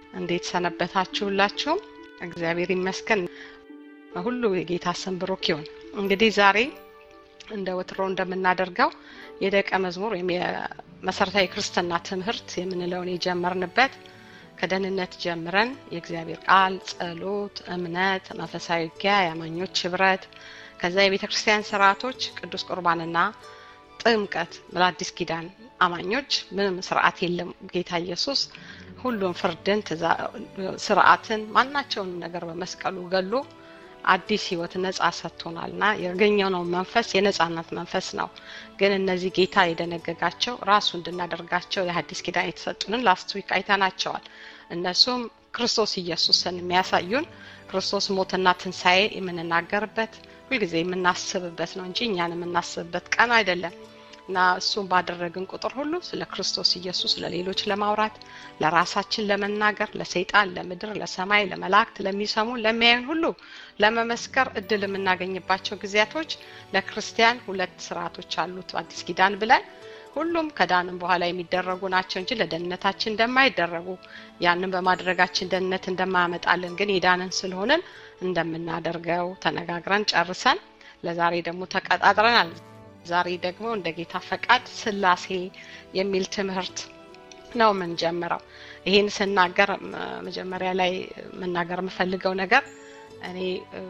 እንዴት ሰነበታችሁላችሁም? እግዚአብሔር ይመስገን። ሁሉ የጌታ ስም ብሩክ ይሁን። እንግዲህ ዛሬ እንደ ወትሮ እንደምናደርገው የደቀ መዝሙር ወይም የመሰረታዊ ክርስትና ትምህርት የምንለውን የጀመርንበት ከደህንነት ጀምረን የእግዚአብሔር ቃል፣ ጸሎት፣ እምነት፣ መንፈሳዊ ውጊያ፣ የአማኞች ህብረት፣ ከዛ የቤተ ክርስቲያን ስርዓቶች፣ ቅዱስ ቁርባንና ጥምቀት ለአዲስ ኪዳን አማኞች ምንም ስርዓት የለም። ጌታ ኢየሱስ ሁሉም ፍርድን፣ ስርዓትን፣ ማናቸውን ነገር በመስቀሉ ገሎ አዲስ ህይወት ነጻ ሰጥቶናል እና ያገኘነው መንፈስ የነጻነት መንፈስ ነው። ግን እነዚህ ጌታ የደነገጋቸው ራሱ እንድናደርጋቸው የሐዲስ ኪዳን የተሰጡንን ላስት ዊክ አይተናቸዋል። እነሱም ክርስቶስ ኢየሱስን የሚያሳዩን ክርስቶስ ሞትና ትንሣኤ የምንናገርበት ሁልጊዜ የምናስብበት ነው እንጂ እኛን የምናስብበት ቀን አይደለም እና እሱም ባደረግን ቁጥር ሁሉ ስለ ክርስቶስ ኢየሱስ ለሌሎች ለማውራት ለራሳችን ለመናገር ለሰይጣን፣ ለምድር፣ ለሰማይ፣ ለመላእክት፣ ለሚሰሙ ለሚያዩን ሁሉ ለመመስከር እድል የምናገኝባቸው ጊዜያቶች ለክርስቲያን ሁለት ስርዓቶች አሉት አዲስ ኪዳን ብለን ሁሉም ከዳንም በኋላ የሚደረጉ ናቸው እንጂ ለደህንነታችን እንደማይደረጉ ያንን በማድረጋችን ደህንነት እንደማያመጣልን ግን የዳንን ስለሆንን እንደምናደርገው ተነጋግረን ጨርሰን ለዛሬ ደግሞ ተቀጣጥረናል። ዛሬ ደግሞ እንደ ጌታ ፈቃድ ስላሴ የሚል ትምህርት ነው የምንጀምረው። ይህን ስናገር መጀመሪያ ላይ መናገር የምፈልገው ነገር እኔ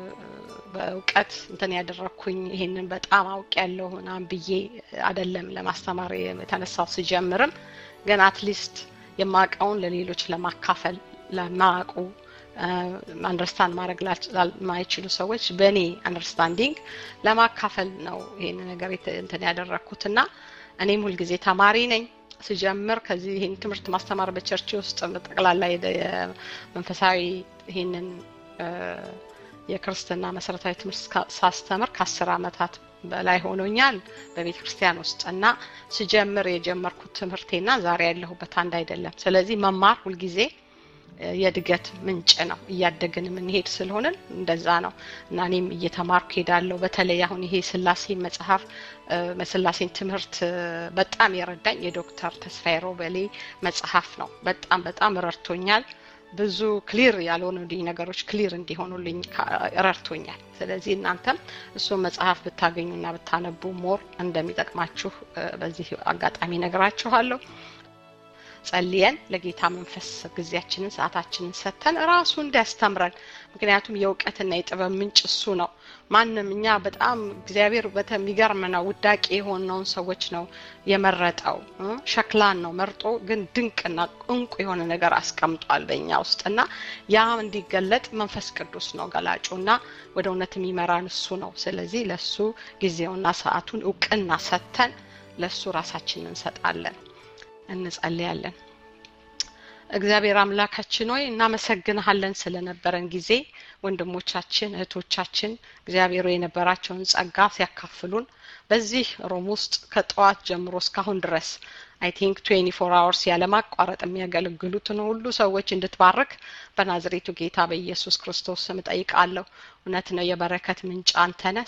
በእውቀት እንትን ያደረግኩኝ ይሄንን በጣም አውቅ ያለሁ ምናምን ብዬ አደለም ለማስተማር የተነሳው ስጀምርም ግን አትሊስት የማውቀውን ለሌሎች ለማካፈል ለማያውቁ አንደርስታንድ ማድረግ ለማይችሉ ሰዎች በእኔ አንደርስታንዲንግ ለማካፈል ነው ይሄን ነገር እንትን ያደረግኩት እና እኔም ሁልጊዜ ተማሪ ነኝ ስጀምር ከዚህ ይህን ትምህርት ማስተማር በቸርች ውስጥ ጠቅላላ መንፈሳዊ ይህንን የክርስትና መሰረታዊ ትምህርት ሳስተምር ከአስር አመታት በላይ ሆኖኛል በቤተ ክርስቲያን ውስጥ እና ስጀምር የጀመርኩት ትምህርቴና ዛሬ ያለሁበት አንድ አይደለም። ስለዚህ መማር ሁልጊዜ የእድገት ምንጭ ነው። እያደግን የምንሄድ ስለሆንን እንደዛ ነው እና እኔም እየተማርኩ ሄዳለሁ። በተለይ አሁን ይሄ ስላሴ መጽሐፍ ስላሴን ትምህርት በጣም የረዳኝ የዶክተር ተስፋዬ ሮበሌ መጽሐፍ ነው። በጣም በጣም ረድቶኛል። ብዙ ክሊር ያልሆኑልኝ ነገሮች ክሊር እንዲሆኑልኝ ረድቶኛል። ስለዚህ እናንተም እሱን መጽሐፍ ብታገኙና ብታነቡ ሞር እንደሚጠቅማችሁ በዚህ አጋጣሚ ነግራችኋለሁ። ጸልየን ለጌታ መንፈስ ጊዜያችንን ሰዓታችንን ሰጥተን ራሱ እንዲያስተምረን ምክንያቱም የእውቀትና የጥበብ ምንጭ እሱ ነው። ማንም እኛ በጣም እግዚአብሔር በሚገርም ነው ውዳቂ የሆነውን ሰዎች ነው የመረጠው። ሸክላን ነው መርጦ ግን ድንቅና እንቁ የሆነ ነገር አስቀምጧል በእኛ ውስጥ እና ያ እንዲገለጥ መንፈስ ቅዱስ ነው ገላጩ እና ወደ እውነት የሚመራን እሱ ነው። ስለዚህ ለሱ ጊዜውና ሰዓቱን እውቅና ሰጥተን ለሱ ራሳችንን እንሰጣለን። እንጸልያለን። እግዚአብሔር አምላካችን ሆይ እናመሰግንሃለን ስለነበረን ጊዜ ወንድሞቻችን እህቶቻችን እግዚአብሔር የነበራቸውን ጸጋ ሲያካፍሉን በዚህ ሮም ውስጥ ከጠዋት ጀምሮ እስካሁን ድረስ አይ ቲንክ ትዌንቲ ፎር አወርስ ያለማቋረጥ የሚያገለግሉትን ሁሉ ሰዎች እንድትባርክ በናዝሬቱ ጌታ በኢየሱስ ክርስቶስ ስም ጠይቃለሁ። እውነት ነው፣ የበረከት ምንጭ አንተነ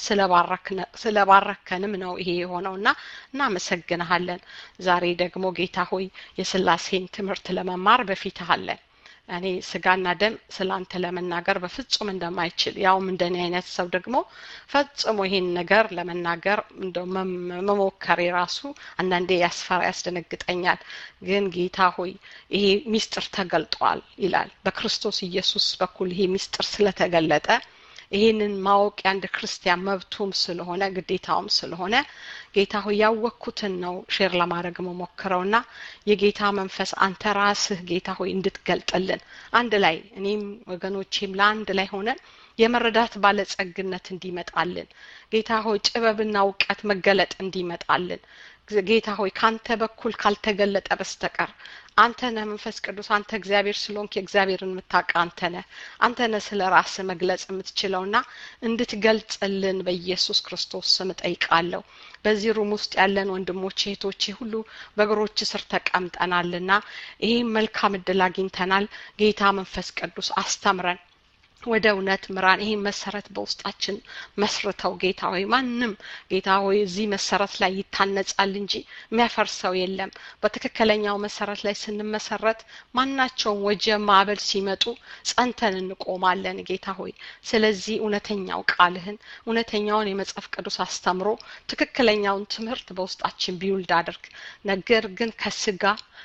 ስለባረከንም ነው ይሄ የሆነው እና እናመሰግንሃለን። ዛሬ ደግሞ ጌታ ሆይ የስላሴን ትምህርት ለመማር በፊትህ አለን። እኔ ስጋና ደም ስለ አንተ ለመናገር በፍጹም እንደማይችል ያውም እንደኔ አይነት ሰው ደግሞ ፈጽሞ ይሄን ነገር ለመናገር እንደው መሞከሬ ራሱ አንዳንዴ ያስፈራ ያስደነግጠኛል። ግን ጌታ ሆይ ይሄ ሚስጥር ተገልጧል ይላል። በክርስቶስ ኢየሱስ በኩል ይሄ ሚስጥር ስለተገለጠ ይህንን ማወቅ የአንድ ክርስቲያን መብቱም ስለሆነ ግዴታውም ስለሆነ ጌታ ሆይ ያወቅኩትን ነው ሼር ለማድረግ መሞክረውና የጌታ መንፈስ አንተ ራስህ ጌታ ሆይ እንድትገልጥልን አንድ ላይ እኔም ወገኖቼም ለአንድ ላይ ሆነን የመረዳት ባለጸግነት እንዲመጣልን ጌታ ሆይ ጥበብና እውቀት መገለጥ እንዲመጣልን ጌታ ሆይ ካንተ በኩል ካልተገለጠ በስተቀር አንተ ነህ መንፈስ ቅዱስ አንተ እግዚአብሔር ስለሆንክ የእግዚአብሔርን የምታውቅ አንተ ነህ አንተ ነህ ስለ ራስ መግለጽ የምትችለውና እንድትገልጽልን በኢየሱስ ክርስቶስ ስም ጠይቃለሁ በዚህ ሩም ውስጥ ያለን ወንድሞቼ እህቶቼ ሁሉ በእግሮች ስር ተቀምጠናልና ይህም መልካም እድል አግኝተናል ጌታ መንፈስ ቅዱስ አስተምረን ወደ እውነት ምራን። ይህን መሰረት በውስጣችን መስርተው ጌታ ሆይ ማንም ጌታ ሆይ እዚህ መሰረት ላይ ይታነጻል እንጂ የሚያፈርሰው የለም። በትክክለኛው መሰረት ላይ ስንመሰረት ማናቸውም ወጀብ ማዕበል ሲመጡ ጸንተን እንቆማለን ጌታ ሆይ። ስለዚህ እውነተኛው ቃልህን እውነተኛውን የመጽሐፍ ቅዱስ አስተምሮ ትክክለኛውን ትምህርት በውስጣችን ቢውልድ አድርግ። ነገር ግን ከስጋ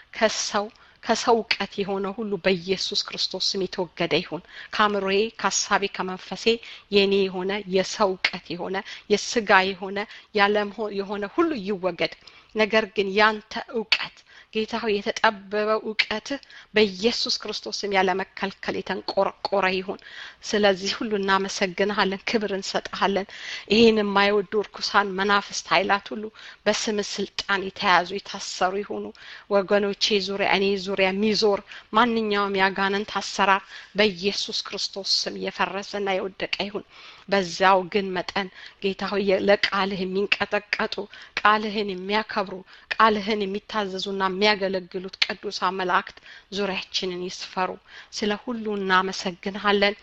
ከሰው ከሰው እውቀት የሆነ ሁሉ በኢየሱስ ክርስቶስ ስም የተወገደ ይሁን። ከአእምሮዬ፣ ከሀሳቤ፣ ከመንፈሴ የኔ የሆነ የሰው እውቀት የሆነ የስጋ የሆነ ያለም የሆነ ሁሉ ይወገድ። ነገር ግን ያንተ እውቀት ጌታ ሆይ የተጠበበው እውቀትህ በኢየሱስ ክርስቶስ ስም ያለመከልከል የተንቆረቆረ ይሁን። ስለዚህ ሁሉ እናመሰግንሃለን፣ ክብር እንሰጥሃለን። ይህን የማይወዱ እርኩሳን መናፍስት ኃይላት ሁሉ በስም ስልጣን የተያዙ የታሰሩ ይሁኑ። ወገኖቼ ዙሪያ እኔ ዙሪያ የሚዞር ማንኛውም ያጋንንት አሰራር በኢየሱስ ክርስቶስ ስም የፈረሰና የወደቀ ይሁን። በዛው ግን መጠን ጌታ ሆይ ለቃልህ የሚንቀጠቀጡ ቃልህን የሚያከብሩ ቃልህን የሚታዘዙና የሚያገለግሉት ቅዱሳን መላእክት ዙሪያችንን ይስፈሩ። ስለ ሁሉ እናመሰግንሃለን።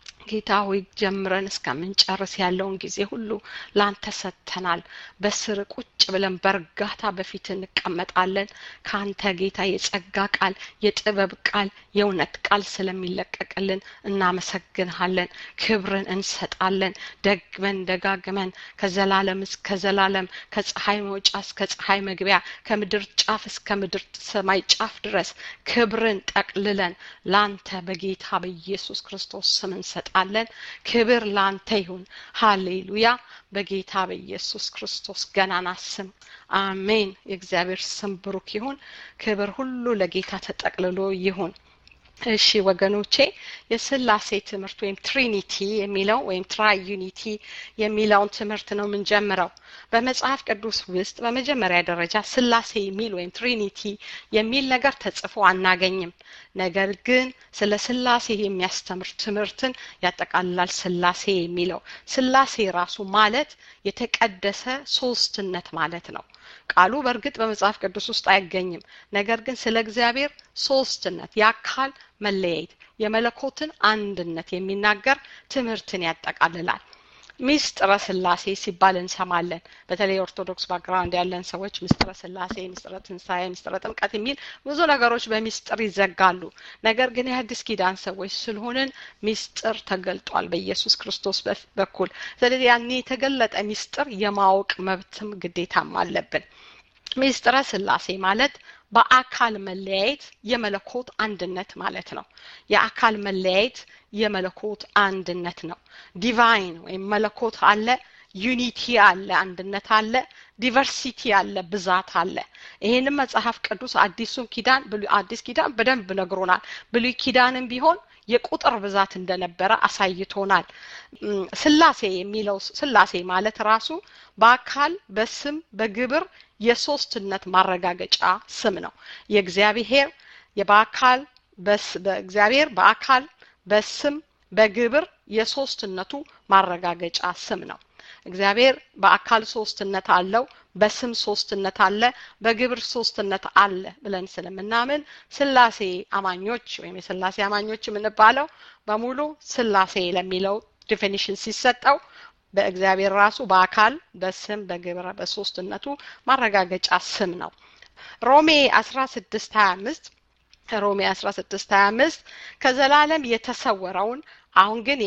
ጌታ ሆይ ጀምረን እስከምንጨርስ ያለውን ጊዜ ሁሉ ላንተ ሰጥተናል። በስር ቁጭ ብለን በእርጋታ በፊት እንቀመጣለን። ከአንተ ጌታ የጸጋ ቃል፣ የጥበብ ቃል፣ የእውነት ቃል ስለሚለቀቅልን እናመሰግንሃለን። ክብርን እንሰጣለን። ደግመን ደጋግመን ከዘላለም እስከ ዘላለም ከፀሐይ መውጫ እስከ ፀሐይ መግቢያ ከምድር ጫፍ እስከ ምድር ሰማይ ጫፍ ድረስ ክብርን ጠቅልለን ላንተ በጌታ በኢየሱስ ክርስቶስ ስም እንሰጣለን። ክብር ላንተ ይሁን። ሃሌሉያ። በጌታ በኢየሱስ ክርስቶስ ገናና ስም አሜን። የእግዚአብሔር ስም ብሩክ ይሁን። ክብር ሁሉ ለጌታ ተጠቅልሎ ይሁን። እሺ ወገኖቼ የስላሴ ትምህርት ወይም ትሪኒቲ የሚለው ወይም ትራይ ዩኒቲ የሚለውን ትምህርት ነው የምንጀምረው። በመጽሐፍ ቅዱስ ውስጥ በመጀመሪያ ደረጃ ስላሴ የሚል ወይም ትሪኒቲ የሚል ነገር ተጽፎ አናገኝም። ነገር ግን ስለ ስላሴ የሚያስተምር ትምህርትን ያጠቃልላል። ስላሴ የሚለው ስላሴ ራሱ ማለት የተቀደሰ ሶስትነት ማለት ነው። ቃሉ በእርግጥ በመጽሐፍ ቅዱስ ውስጥ አይገኝም። ነገር ግን ስለ እግዚአብሔር ሶስትነት የአካል መለያየት የመለኮትን አንድነት የሚናገር ትምህርትን ያጠቃልላል። ሚስጥረ ስላሴ ሲባል እንሰማለን። በተለይ ኦርቶዶክስ ባክግራውንድ ያለን ሰዎች ምስጢረ ስላሴ፣ ምስጢረ ትንሣኤ፣ ምስጢረ ጥምቀት የሚል ብዙ ነገሮች በሚስጥር ይዘጋሉ። ነገር ግን የአዲስ ኪዳን ሰዎች ስለሆንን ሚስጥር ተገልጧል በኢየሱስ ክርስቶስ በኩል። ስለዚህ ያን የተገለጠ ሚስጥር የማወቅ መብትም ግዴታም አለብን። ሚስጥረ ስላሴ ማለት በአካል መለያየት የመለኮት አንድነት ማለት ነው። የአካል መለያየት የመለኮት አንድነት ነው። ዲቫይን ወይም መለኮት አለ፣ ዩኒቲ አለ፣ አንድነት አለ፣ ዲቨርሲቲ አለ፣ ብዛት አለ። ይህንም መጽሐፍ ቅዱስ አዲሱን ኪዳን አዲስ ኪዳን በደንብ ነግሮናል። ብሉይ ኪዳንም ቢሆን የቁጥር ብዛት እንደነበረ አሳይቶናል። ስላሴ የሚለው ስላሴ ማለት ራሱ በአካል በስም በግብር የሶስትነት ማረጋገጫ ስም ነው። የእግዚአብሔር በአካል በእግዚአብሔር በአካል በስም በግብር የሶስትነቱ ማረጋገጫ ስም ነው። እግዚአብሔር በአካል ሶስትነት አለው፣ በስም ሶስትነት አለ፣ በግብር ሶስትነት አለ ብለን ስለምናምን ስላሴ አማኞች ወይም የስላሴ አማኞች የምንባለው በሙሉ ስላሴ ለሚለው ዲፊኒሽን ሲሰጠው በእግዚአብሔር ራሱ በአካል በስም በግብር በሶስትነቱ ማረጋገጫ ስም ነው። ሮሜ አስራ ስድስት ሀያ አምስት ሮሜ አስራ ስድስት ሀያ አምስት ከዘላለም የተሰወረውን አሁን ግን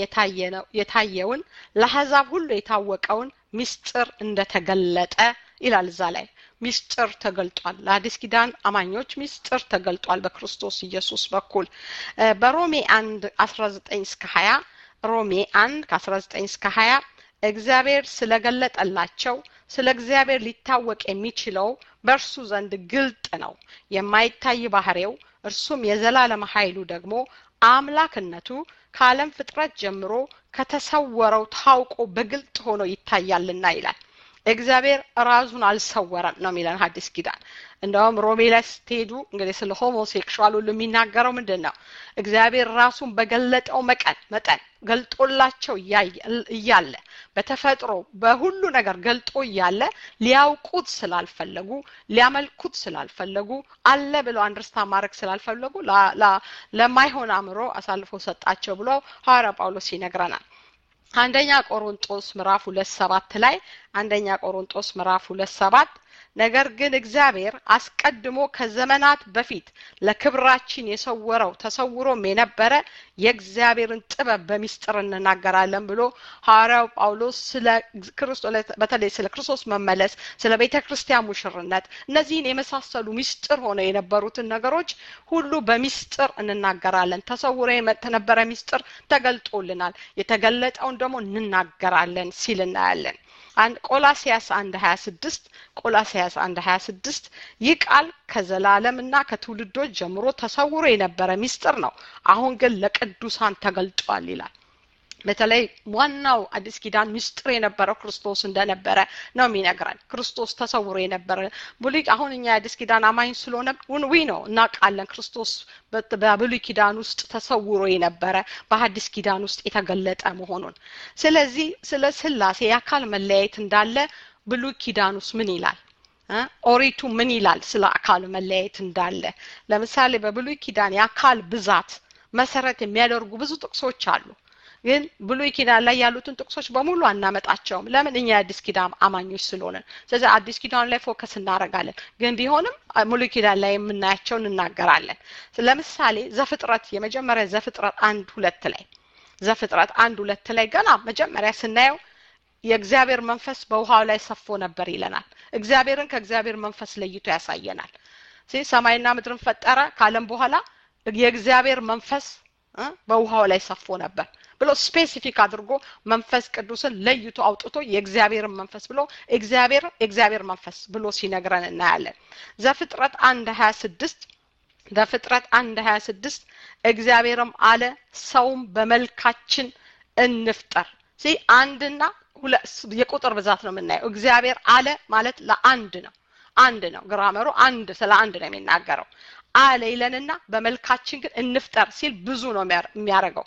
የታየውን ለአሕዛብ ሁሉ የታወቀውን ሚስጥር እንደተገለጠ ይላል። እዛ ላይ ሚስጥር ተገልጧል። ለአዲስ ኪዳን አማኞች ሚስጥር ተገልጧል በክርስቶስ ኢየሱስ በኩል በሮሜ አንድ አስራ ዘጠኝ እስከ ሀያ ሮሜ አንድ ከአስራ ዘጠኝ እስከ ሀያ እግዚአብሔር ስለገለጠላቸው ስለ እግዚአብሔር ሊታወቅ የሚችለው በእርሱ ዘንድ ግልጥ ነው። የማይታይ ባህሬው እርሱም የዘላለም ኃይሉ ደግሞ አምላክነቱ ከዓለም ፍጥረት ጀምሮ ከተሰወረው ታውቆ በግልጥ ሆኖ ይታያልና ይላል። እግዚአብሔር ራሱን አልሰወረም ነው የሚለን ሀዲስ ኪዳን እንደውም ሮሜ ላይ ስትሄዱ እንግዲህ ስለ ሆሞሴክሹዋል ሁሉ የሚናገረው ምንድን ነው እግዚአብሔር ራሱን በገለጠው መቀን መጠን ገልጦላቸው እያለ በተፈጥሮ በሁሉ ነገር ገልጦ እያለ ሊያውቁት ስላልፈለጉ ሊያመልኩት ስላልፈለጉ አለ ብለው አንደርስታ ማድረግ ስላልፈለጉ ለማይሆን አእምሮ አሳልፎ ሰጣቸው ብሎ ሐዋርያ ጳውሎስ ይነግረናል አንደኛ ቆሮንጦስ ምዕራፍ ሁለት ሰባት ላይ አንደኛ ቆሮንጦስ ምዕራፍ ሁለት ሰባት ነገር ግን እግዚአብሔር አስቀድሞ ከዘመናት በፊት ለክብራችን የሰወረው ተሰውሮም የነበረ የእግዚአብሔርን ጥበብ በሚስጥር እንናገራለን ብሎ ሐዋርያው ጳውሎስ ስለ ክርስቶስ በተለይ ስለ ክርስቶስ መመለስ ስለ ቤተ ክርስቲያን ሙሽርነት እነዚህን የመሳሰሉ ሚስጥር ሆነው የነበሩትን ነገሮች ሁሉ በሚስጥር እንናገራለን ተሰውሮ የነበረ ሚስጥር ተገልጦልናል የተገለጠውን ደግሞ እንናገራለን ሲል እናያለን ቆላሲያስ አንድ ሀያ ስድስት ቆላሲያስ አንድ ሀያ ስድስት ይህ ቃል ከዘላለምና ከትውልዶች ጀምሮ ተሰውሮ የነበረ ሚስጥር ነው አሁን ግን ለቅዱሳን ተገልጧል ይላል በተለይ ዋናው አዲስ ኪዳን ምስጢር የነበረው ክርስቶስ እንደነበረ ነው የሚነግረን ክርስቶስ ተሰውሮ የነበረ ብሉይ አሁን እኛ የአዲስ ኪዳን አማኝ ስለሆነ ዊ ነው እናውቃለን ክርስቶስ በብሉይ ኪዳን ውስጥ ተሰውሮ የነበረ በአዲስ ኪዳን ውስጥ የተገለጠ መሆኑን ስለዚህ ስለ ስላሴ የአካል መለያየት እንዳለ ብሉይ ኪዳን ውስጥ ምን ይላል ኦሪቱ ምን ይላል ስለ አካል መለያየት እንዳለ ለምሳሌ በብሉይ ኪዳን የአካል ብዛት መሰረት የሚያደርጉ ብዙ ጥቅሶች አሉ ግን ብሉይ ኪዳን ላይ ያሉትን ጥቅሶች በሙሉ አናመጣቸውም ለምን እኛ የአዲስ ኪዳን አማኞች ስለሆነ ስለዚህ አዲስ ኪዳን ላይ ፎከስ እናደረጋለን ግን ቢሆንም ሙሉ ኪዳን ላይ የምናያቸውን እናገራለን ለምሳሌ ዘፍጥረት የመጀመሪያ ዘፍጥረት አንድ ሁለት ላይ ዘፍጥረት አንድ ሁለት ላይ ገና መጀመሪያ ስናየው የእግዚአብሔር መንፈስ በውሃው ላይ ሰፎ ነበር ይለናል እግዚአብሔርን ከእግዚአብሔር መንፈስ ለይቶ ያሳየናል ሰማይና ምድርን ፈጠረ ካለም በኋላ የእግዚአብሔር መንፈስ በውሃው ላይ ሰፎ ነበር ብሎ ስፔሲፊክ አድርጎ መንፈስ ቅዱስን ለይቶ አውጥቶ የእግዚአብሔርን መንፈስ ብሎ እግዚአብሔር የእግዚአብሔር መንፈስ ብሎ ሲነግረን እናያለን ዘፍጥረት አንድ ሀያ ስድስት ዘፍጥረት አንድ ሀያ ስድስት እግዚአብሔርም አለ ሰውም በመልካችን እንፍጠር ሲ አንድና የቁጥር ብዛት ነው የምናየው እግዚአብሔር አለ ማለት ለአንድ ነው አንድ ነው ግራመሩ አንድ ስለ አንድ ነው የሚናገረው አለ ይለንና በመልካችን ግን እንፍጠር ሲል ብዙ ነው የሚያደርገው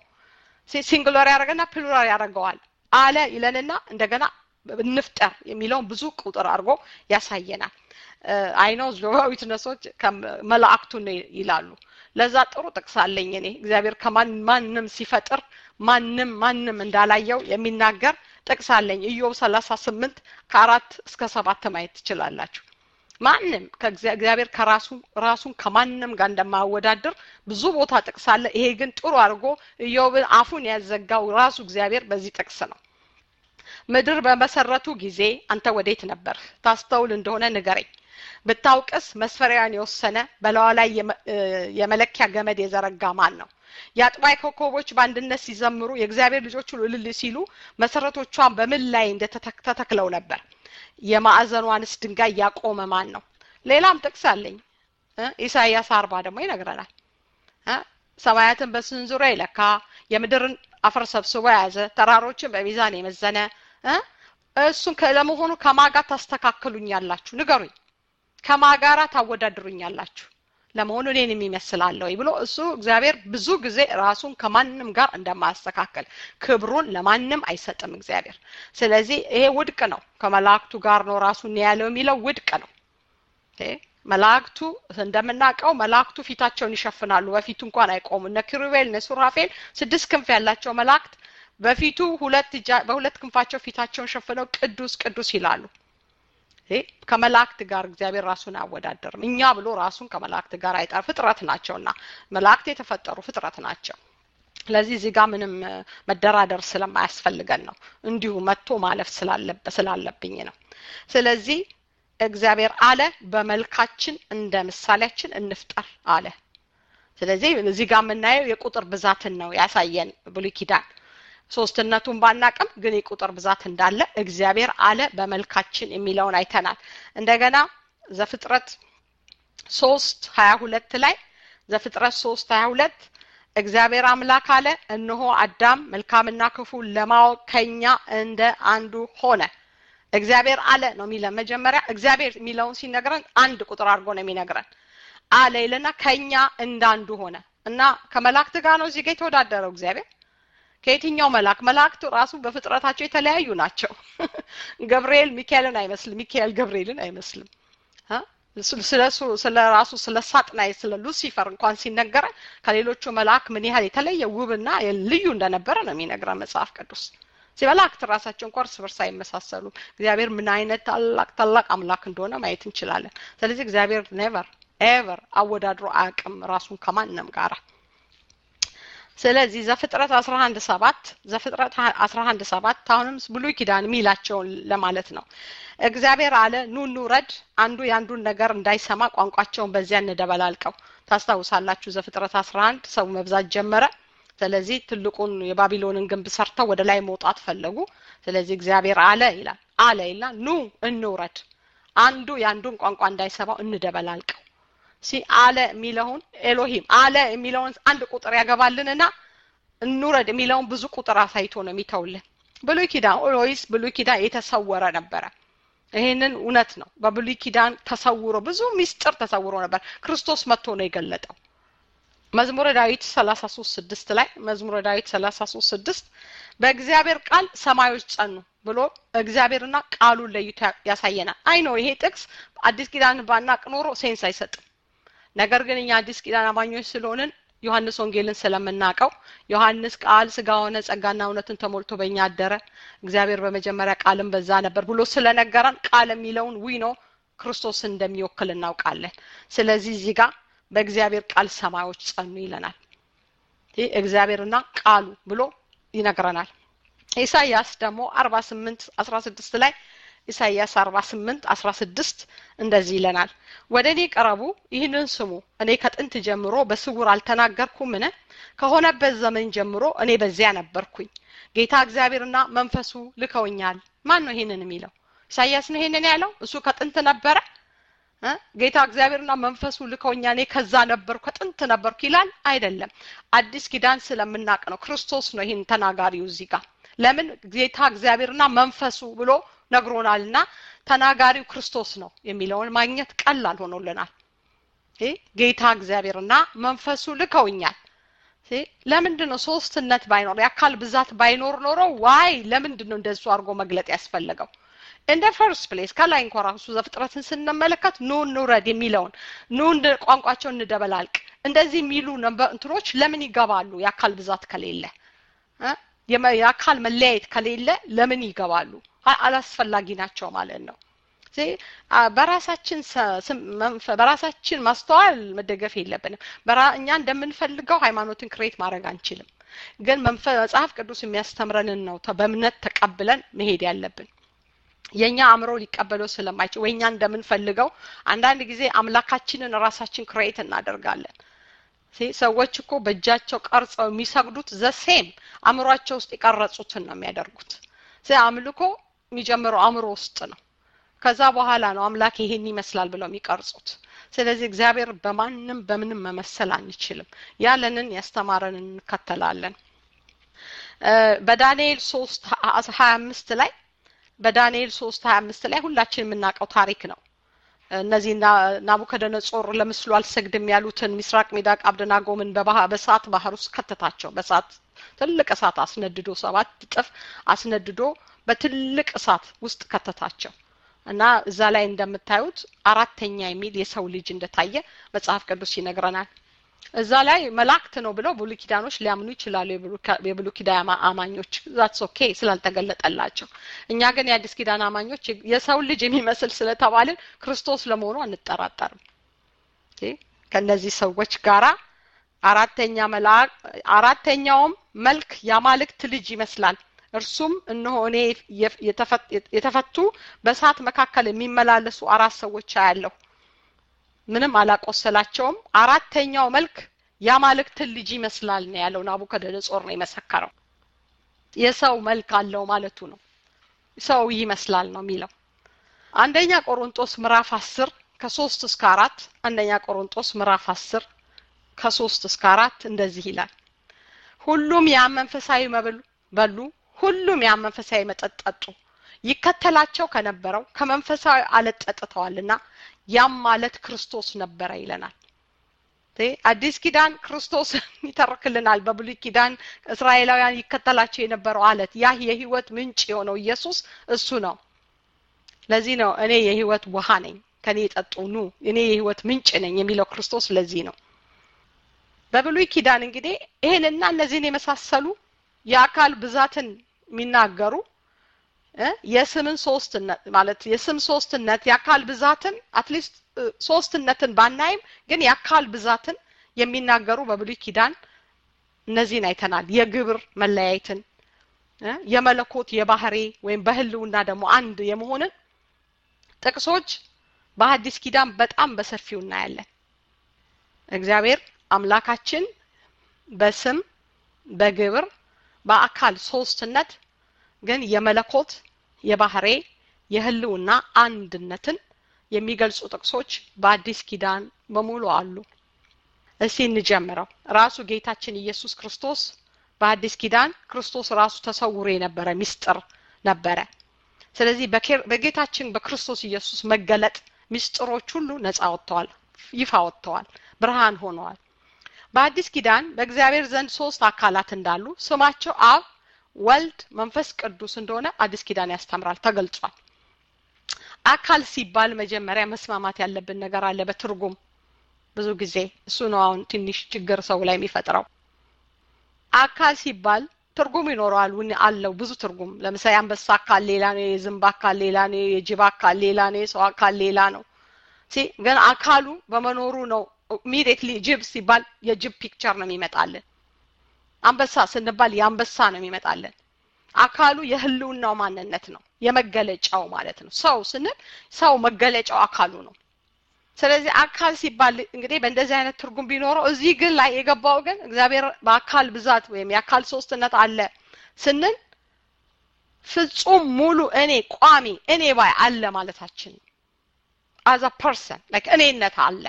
ሲንግሎር ያደረገና ፕሉራል ያደርገዋል አለ ይለንና እንደገና እንፍጠር የሚለውን ብዙ ቁጥር አድርጎ ያሳየናል አይነው ጆባዊት ነሶች መላእክቱ ይላሉ ለዛ ጥሩ ጥቅስ አለኝ እኔ እግዚአብሔር ከማንም ሲፈጥር ማንም ማንም እንዳላየው የሚናገር ጥቅስ አለኝ ኢዮብ ሰላሳ ስምንት ከአራት እስከ ሰባት ማየት ትችላላችሁ ማንም ከእግዚአብሔር ከራሱ ራሱን ከማንም ጋር እንደማያወዳድር ብዙ ቦታ ጥቅስ አለ ይሄ ግን ጥሩ አድርጎ ኢዮብን አፉን ያዘጋው ራሱ እግዚአብሔር በዚህ ጥቅስ ነው ምድር በመሰረቱ ጊዜ አንተ ወዴት ነበር ታስተውል እንደሆነ ንገረኝ ብታውቅስ መስፈሪያን የወሰነ በለዋ ላይ የመለኪያ ገመድ የዘረጋ ማን ነው የአጥባይ ኮከቦች በአንድነት ሲዘምሩ የእግዚአብሔር ልጆች ሁሉ እልል ሲሉ መሰረቶቿን በምን ላይ እንደተተክለው ነበር የማዕዘኗንስ ድንጋይ ያቆመ ማን ነው ሌላም ጥቅስ አለኝ ኢሳይያስ አርባ ደግሞ ይነግረናል ሰማያትን በስንዙሮ የለካ የምድርን አፈር ሰብስቦ የያዘ ተራሮችን በሚዛን የመዘነ እሱን ለመሆኑ ከማጋ ታስተካክሉኛላችሁ ንገሩኝ ከማጋራ ታወዳድሩኛላችሁ ለመሆኑ እኔን የሚመስላለሁ ብሎ እሱ እግዚአብሔር ብዙ ጊዜ ራሱን ከማንም ጋር እንደማያስተካከል ክብሩን ለማንም አይሰጥም እግዚአብሔር ስለዚህ ይሄ ውድቅ ነው ከመላእክቱ ጋር ነው ራሱን ያለው የሚለው ውድቅ ነው መላእክቱ እንደምናውቀው መላእክቱ ፊታቸውን ይሸፍናሉ በፊቱ እንኳን አይቆሙ እነ ኪሩቤል እነ ሱራፌል ስድስት ክንፍ ያላቸው መላእክት በፊቱ ሁለት በሁለት ክንፋቸው ፊታቸውን ሸፍነው ቅዱስ ቅዱስ ይላሉ ከመላእክት ጋር እግዚአብሔር ራሱን አያወዳደርም እኛ ብሎ ራሱን ከመላእክት ጋር አይጠር ፍጥረት ናቸውና መላእክት የተፈጠሩ ፍጥረት ናቸው ስለዚህ እዚህ ጋር ምንም መደራደር ስለማያስፈልገን ነው እንዲሁ መጥቶ ማለፍ ስላለብኝ ነው ስለዚህ እግዚአብሔር አለ በመልካችን እንደ ምሳሌያችን እንፍጠር አለ ስለዚህ እዚህ ጋር የምናየው የቁጥር ብዛትን ነው ያሳየን ብሉይ ኪዳን ሶስትነቱን ባናቅም ግን የቁጥር ብዛት እንዳለ እግዚአብሔር አለ በመልካችን የሚለውን አይተናል እንደገና ዘፍጥረት ሶስት ሀያ ሁለት ላይ ዘፍጥረት ሶስት ሀያ ሁለት እግዚአብሔር አምላክ አለ እነሆ አዳም መልካምና ክፉ ለማወቅ ከኛ እንደ አንዱ ሆነ እግዚአብሔር አለ ነው የሚለን መጀመሪያ እግዚአብሔር የሚለውን ሲነግረን አንድ ቁጥር አድርጎ ነው የሚነግረን አለ ይልና ከኛ እንዳንዱ ሆነ እና ከመላእክት ጋር ነው እዚህ ጋር የተወዳደረው እግዚአብሔር ከየትኛው መልአክ መላእክቱ ራሱ በፍጥረታቸው የተለያዩ ናቸው ገብርኤል ሚካኤልን አይመስልም ሚካኤል ገብርኤልን አይመስልም ስለ ራሱ ስለ ሳጥናይ ስለ ሉሲፈር እንኳን ሲነገረ ከሌሎቹ መልአክ ምን ያህል የተለየ ውብና ልዩ እንደነበረ ነው የሚነግረን መጽሐፍ ቅዱስ መላእክት ራሳቸው እንኳን እርስ በርስ አይመሳሰሉም እግዚአብሔር ምን አይነት ታላቅ ታላቅ አምላክ እንደሆነ ማየት እንችላለን ስለዚህ እግዚአብሔር ኔቨር ኤቨር አወዳድሮ አያውቅም ራሱን ከማንም ጋራ ስለዚህ ዘፍጥረት 11 ሰባት ዘፍጥረት 11 ሰባት አሁንም ብሉይ ኪዳን የሚላቸውን ለማለት ነው እግዚአብሔር አለ ኑ እንውረድ አንዱ የአንዱን ነገር እንዳይሰማ ቋንቋቸውን በዚያ እንደበላልቀው ታስታውሳላችሁ ዘፍጥረት 11 ሰው መብዛት ጀመረ ስለዚህ ትልቁን የባቢሎንን ግንብ ሰርተው ወደ ላይ መውጣት ፈለጉ ስለዚህ እግዚአብሔር አለ ይላል አለ ይላል ኑ እንውረድ አንዱ የአንዱን ቋንቋ እንዳይሰማው እንደበላልቀው ሲ አለ የሚለውን ኤሎሂም አለ የሚለውን አንድ ቁጥር ያገባልንና እንውረድ የሚለውን ብዙ ቁጥር አሳይቶ ነው የሚተውልን ብሉይ ኪዳን ኦሎይስ ብሉይ ኪዳን የተሰወረ ነበረ ይህንን እውነት ነው በብሉይ ኪዳን ተሰውሮ ብዙ ሚስጥር ተሰውሮ ነበር ክርስቶስ መጥቶ ነው የገለጠው መዝሙረ ዳዊት 33 ስድስት ላይ መዝሙረ ዳዊት 33 ስድስት በእግዚአብሔር ቃል ሰማዮች ጸኑ ብሎ እግዚአብሔርና ቃሉን ለይቶ ያሳየናል አይ ነው ይሄ ጥቅስ አዲስ ኪዳን ባናቅ ኖሮ ሴንስ አይሰጥም ነገር ግን እኛ አዲስ ኪዳን አማኞች ስለሆንን ዮሐንስ ወንጌልን ስለምናውቀው ዮሐንስ ቃል ስጋ ሆነ ጸጋና እውነትን ተሞልቶ በእኛ አደረ እግዚአብሔር በመጀመሪያ ቃልም በዛ ነበር ብሎ ስለነገረን ቃል የሚለውን ዊ ነው ክርስቶስን እንደሚወክል እናውቃለን ስለዚህ እዚህ ጋር በእግዚአብሔር ቃል ሰማዮች ጸኑ ይለናል ይህ እግዚአብሔርና ቃሉ ብሎ ይነግረናል ኢሳይያስ ደግሞ አርባ ስምንት አስራ ስድስት ላይ ኢሳይያስ 48 16 እንደዚህ ይለናል ወደ እኔ ቀረቡ ይህንን ስሙ እኔ ከጥንት ጀምሮ በስውር አልተናገርኩምን ከሆነበት ዘመን ጀምሮ እኔ በዚያ ነበርኩኝ ጌታ እግዚአብሔርና መንፈሱ ልከውኛል ማን ነው ይህንን የሚለው ኢሳይያስ ነው ይህንን ያለው እሱ ከጥንት ነበረ ጌታ እግዚአብሔርና መንፈሱ ልከውኛ እኔ ከዛ ነበርኩ ከጥንት ነበርኩ ይላል አይደለም አዲስ ኪዳን ስለምናቅ ነው ክርስቶስ ነው ይህን ተናጋሪው እዚህ ጋር ለምን ጌታ እግዚአብሔርና መንፈሱ ብሎ ነግሮናልና ተናጋሪው ክርስቶስ ነው የሚለውን ማግኘት ቀላል ሆኖልናል ጌታ እግዚአብሔርና መንፈሱ ልከውኛል ለምንድን ነው ሶስትነት ባይኖር የአካል ብዛት ባይኖር ኖሮ ዋይ ለምንድን ነው እንደሱ አድርጎ መግለጥ ያስፈለገው እንደ ፈርስት ፕሌስ ከላይ እንኳ ራሱ ዘፍጥረትን ስንመለከት ኑ እንውረድ የሚለውን ኑ ቋንቋቸው እንደበላልቅ እንደዚህ የሚሉ እንትኖች ለምን ይገባሉ የአካል ብዛት ከሌለ የአካል መለያየት ከሌለ ለምን ይገባሉ አላስፈላጊ ናቸው ማለት ነው በራሳችን በራሳችን ማስተዋል መደገፍ የለብንም እኛ እንደምንፈልገው ሃይማኖትን ክሬት ማድረግ አንችልም ግን መጽሐፍ ቅዱስ የሚያስተምረንን ነው በእምነት ተቀብለን መሄድ ያለብን የእኛ አእምሮ ሊቀበለው ስለማይችል ወይ እኛ እንደምንፈልገው አንዳንድ ጊዜ አምላካችንን ራሳችን ክሬት እናደርጋለን ሰዎች እኮ በእጃቸው ቀርጸው የሚሰግዱት ዘሴም አእምሯቸው ውስጥ የቀረጹትን ነው የሚያደርጉት አምልኮ የሚጀምረው አእምሮ ውስጥ ነው ከዛ በኋላ ነው አምላክ ይሄን ይመስላል ብለው የሚቀርጹት ስለዚህ እግዚአብሔር በማንም በምንም መመሰል አንችልም ያለንን ያስተማረን እንከተላለን በዳንኤል ሶስት ሀያ አምስት ላይ በዳንኤል ሶስት ሀያ አምስት ላይ ሁላችን የምናውቀው ታሪክ ነው እነዚህ ናቡከደነጾር ለምስሉ አልሰግድም ያሉትን ሚስራቅ ሚዳቅ አብደናጎምን በሰዓት ባህር ውስጥ ከተታቸው በሰዓት ትልቅ እሳት አስነድዶ ሰባት እጥፍ አስነድዶ በትልቅ እሳት ውስጥ ከተታቸው እና እዛ ላይ እንደምታዩት አራተኛ የሚል የሰው ልጅ እንደታየ መጽሐፍ ቅዱስ ይነግረናል እዛ ላይ መላእክት ነው ብለው ብሉ ኪዳኖች ሊያምኑ ይችላሉ የብሉ ኪዳን አማኞች ዛትስ ኦኬ ስላልተገለጠላቸው እኛ ግን የአዲስ ኪዳን አማኞች የሰው ልጅ የሚመስል ስለተባልን ክርስቶስ ለመሆኑ አንጠራጠርም ከእነዚህ ሰዎች ጋራ አራተኛ መልአክ አራተኛውም መልክ የአማልክት ልጅ ይመስላል እርሱም እነሆ እኔ የተፈቱ በእሳት መካከል የሚመላለሱ አራት ሰዎች አያለሁ ምንም አላቆሰላቸውም አራተኛው መልክ የአማልክትን ልጅ ይመስላል ነው ያለው ናቡከደነጾር ነው የመሰከረው የሰው መልክ አለው ማለቱ ነው ሰው ይመስላል ነው የሚለው አንደኛ ቆሮንጦስ ምዕራፍ አስር ከሶስት እስከ አራት አንደኛ ቆሮንጦስ ምዕራፍ አስር ከሶስት እስከ አራት እንደዚህ ይላል ሁሉም ያ መንፈሳዊ መብል በሉ ሁሉም ያ መንፈሳዊ መጠጥ ጠጡ ይከተላቸው ከነበረው ከመንፈሳዊ አለት ጠጥተዋልና ያም ማለት ክርስቶስ ነበረ ይለናል አዲስ ኪዳን ክርስቶስ ይተርክልናል በብሉይ ኪዳን እስራኤላውያን ይከተላቸው የነበረው አለት ያ የህይወት ምንጭ የሆነው ኢየሱስ እሱ ነው ለዚህ ነው እኔ የህይወት ውሃ ነኝ ከኔ የጠጡ ኑ እኔ የህይወት ምንጭ ነኝ የሚለው ክርስቶስ ለዚህ ነው በብሉይ ኪዳን እንግዲህ ይሄንና እነዚህን የመሳሰሉ የአካል ብዛትን የሚናገሩ የስምን ሶስትነት ማለት የስም ሶስትነት የአካል ብዛትን አትሊስት ሶስትነትን ባናይም ግን የአካል ብዛትን የሚናገሩ በብሉይ ኪዳን እነዚህን አይተናል የግብር መለያየትን የመለኮት የባህሬ ወይም በህልውና ደግሞ አንድ የመሆንን ጥቅሶች በአዲስ ኪዳን በጣም በሰፊው እናያለን እግዚአብሔር አምላካችን በስም በግብር በአካል ሶስትነት ግን የመለኮት የባህሬ የህልውና አንድነትን የሚገልጹ ጥቅሶች በአዲስ ኪዳን በሙሉ አሉ እስቲ እንጀምረው ራሱ ጌታችን ኢየሱስ ክርስቶስ በአዲስ ኪዳን ክርስቶስ ራሱ ተሰውሮ የነበረ ሚስጥር ነበረ ስለዚህ በጌታችን በክርስቶስ ኢየሱስ መገለጥ ሚስጥሮች ሁሉ ነፃ ወጥተዋል ይፋ ወጥተዋል ብርሃን ሆነዋል በአዲስ ኪዳን በእግዚአብሔር ዘንድ ሶስት አካላት እንዳሉ ስማቸው አብ ወልድ መንፈስ ቅዱስ እንደሆነ አዲስ ኪዳን ያስተምራል ተገልጿል አካል ሲባል መጀመሪያ መስማማት ያለብን ነገር አለ በትርጉም ብዙ ጊዜ እሱ ነው አሁን ትንሽ ችግር ሰው ላይ የሚፈጥረው አካል ሲባል ትርጉም ይኖረዋል አለው ብዙ ትርጉም ለምሳሌ አንበሳ አካል ሌላ ነው የዝንብ አካል ሌላ ነው የጅብ አካል ሌላ ነው የሰው አካል ሌላ ነው ግን አካሉ በመኖሩ ነው ኢሚዲየትሊ ጅብ ሲባል የጅብ ፒክቸር ነው የሚመጣልን አንበሳ ስንባል የአንበሳ ነው የሚመጣልን አካሉ የህልውናው ማንነት ነው የመገለጫው ማለት ነው ሰው ስንል ሰው መገለጫው አካሉ ነው ስለዚህ አካል ሲባል እንግዲህ በእንደዚህ አይነት ትርጉም ቢኖረው እዚህ ግን ላይ የገባው ግን እግዚአብሔር በአካል ብዛት ወይም የአካል ሶስትነት አለ ስንል ፍጹም ሙሉ እኔ ቋሚ እኔ ባይ አለ ማለታችን አዛ ፐርሰን ላይክ እኔነት አለ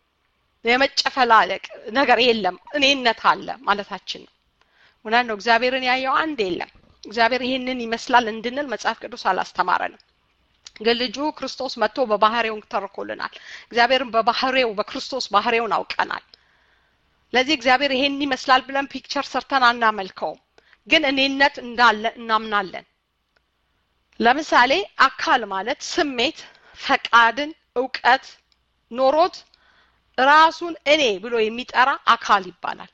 የመጨፈላለቅ ነገር የለም እኔነት አለ ማለታችን ነው እውነት ነው እግዚአብሔርን ያየው አንድ የለም እግዚአብሔር ይህንን ይመስላል እንድንል መጽሐፍ ቅዱስ አላስተማረንም ግን ልጁ ክርስቶስ መጥቶ በባህሬው ተርኮልናል እግዚአብሔርን በባህሬው በክርስቶስ ባህሬውን አውቀናል ለዚህ እግዚአብሔር ይሄን ይመስላል ብለን ፒክቸር ሰርተን አናመልከውም ግን እኔነት እንዳለ እናምናለን ለምሳሌ አካል ማለት ስሜት ፈቃድን እውቀት ኖሮት ራሱን እኔ ብሎ የሚጠራ አካል ይባላል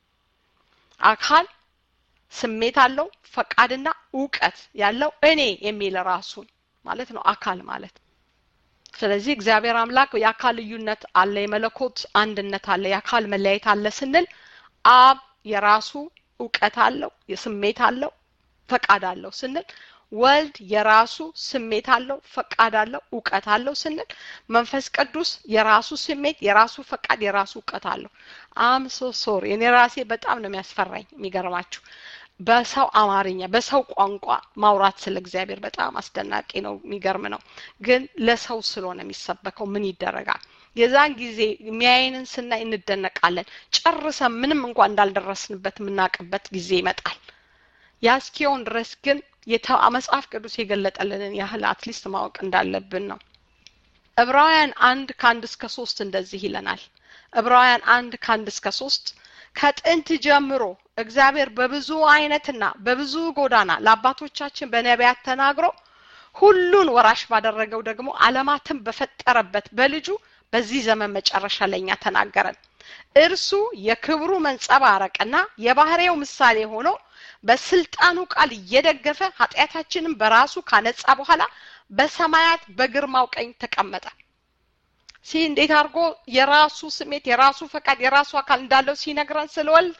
አካል ስሜት አለው ፈቃድና እውቀት ያለው እኔ የሚል ራሱን ማለት ነው አካል ማለት ስለዚህ እግዚአብሔር አምላክ የአካል ልዩነት አለ የመለኮት አንድነት አለ የአካል መለያየት አለ ስንል አብ የራሱ እውቀት አለው የስሜት አለው ፈቃድ አለው ስንል ወልድ የራሱ ስሜት አለው ፈቃድ አለው እውቀት አለው ስንል መንፈስ ቅዱስ የራሱ ስሜት የራሱ ፈቃድ የራሱ እውቀት አለው አም ሶ ሶሪ እኔ ራሴ በጣም ነው የሚያስፈራኝ የሚገርማችሁ በሰው አማርኛ በሰው ቋንቋ ማውራት ስለ እግዚአብሔር በጣም አስደናቂ ነው የሚገርም ነው ግን ለሰው ስለሆነ የሚሰበከው ምን ይደረጋል የዛን ጊዜ የሚያይንን ስናይ እንደነቃለን ጨርሰን ምንም እንኳን እንዳልደረስንበት የምናውቅበት ጊዜ ይመጣል ያስኪውን ድረስ ግን መጽሐፍ ቅዱስ የገለጠልንን ያህል አትሊስት ማወቅ እንዳለብን ነው ዕብራውያን አንድ ከአንድ እስከ ሶስት እንደዚህ ይለናል ዕብራውያን አንድ ከአንድ እስከ ሶስት ከጥንት ጀምሮ እግዚአብሔር በብዙ አይነትና በብዙ ጎዳና ለአባቶቻችን በነቢያት ተናግሮ ሁሉን ወራሽ ባደረገው ደግሞ አለማትን በፈጠረበት በልጁ በዚህ ዘመን መጨረሻ ለኛ ተናገረን እርሱ የክብሩ መንጸባረቅና የባህሬው ምሳሌ ሆኖ በስልጣኑ ቃል እየደገፈ ኃጢአታችንን በራሱ ካነጻ በኋላ በሰማያት በግርማው ቀኝ ተቀመጠ ሲ እንዴት አድርጎ የራሱ ስሜት የራሱ ፈቃድ የራሱ አካል እንዳለው ሲነግረን ስለወልድ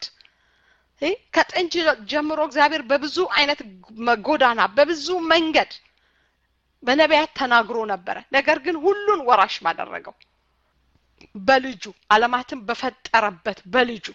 ከጥንት ጀምሮ እግዚአብሔር በብዙ አይነት ጎዳና በብዙ መንገድ በነቢያት ተናግሮ ነበረ ነገር ግን ሁሉን ወራሽ ባደረገው በልጁ አለማትን በፈጠረበት በልጁ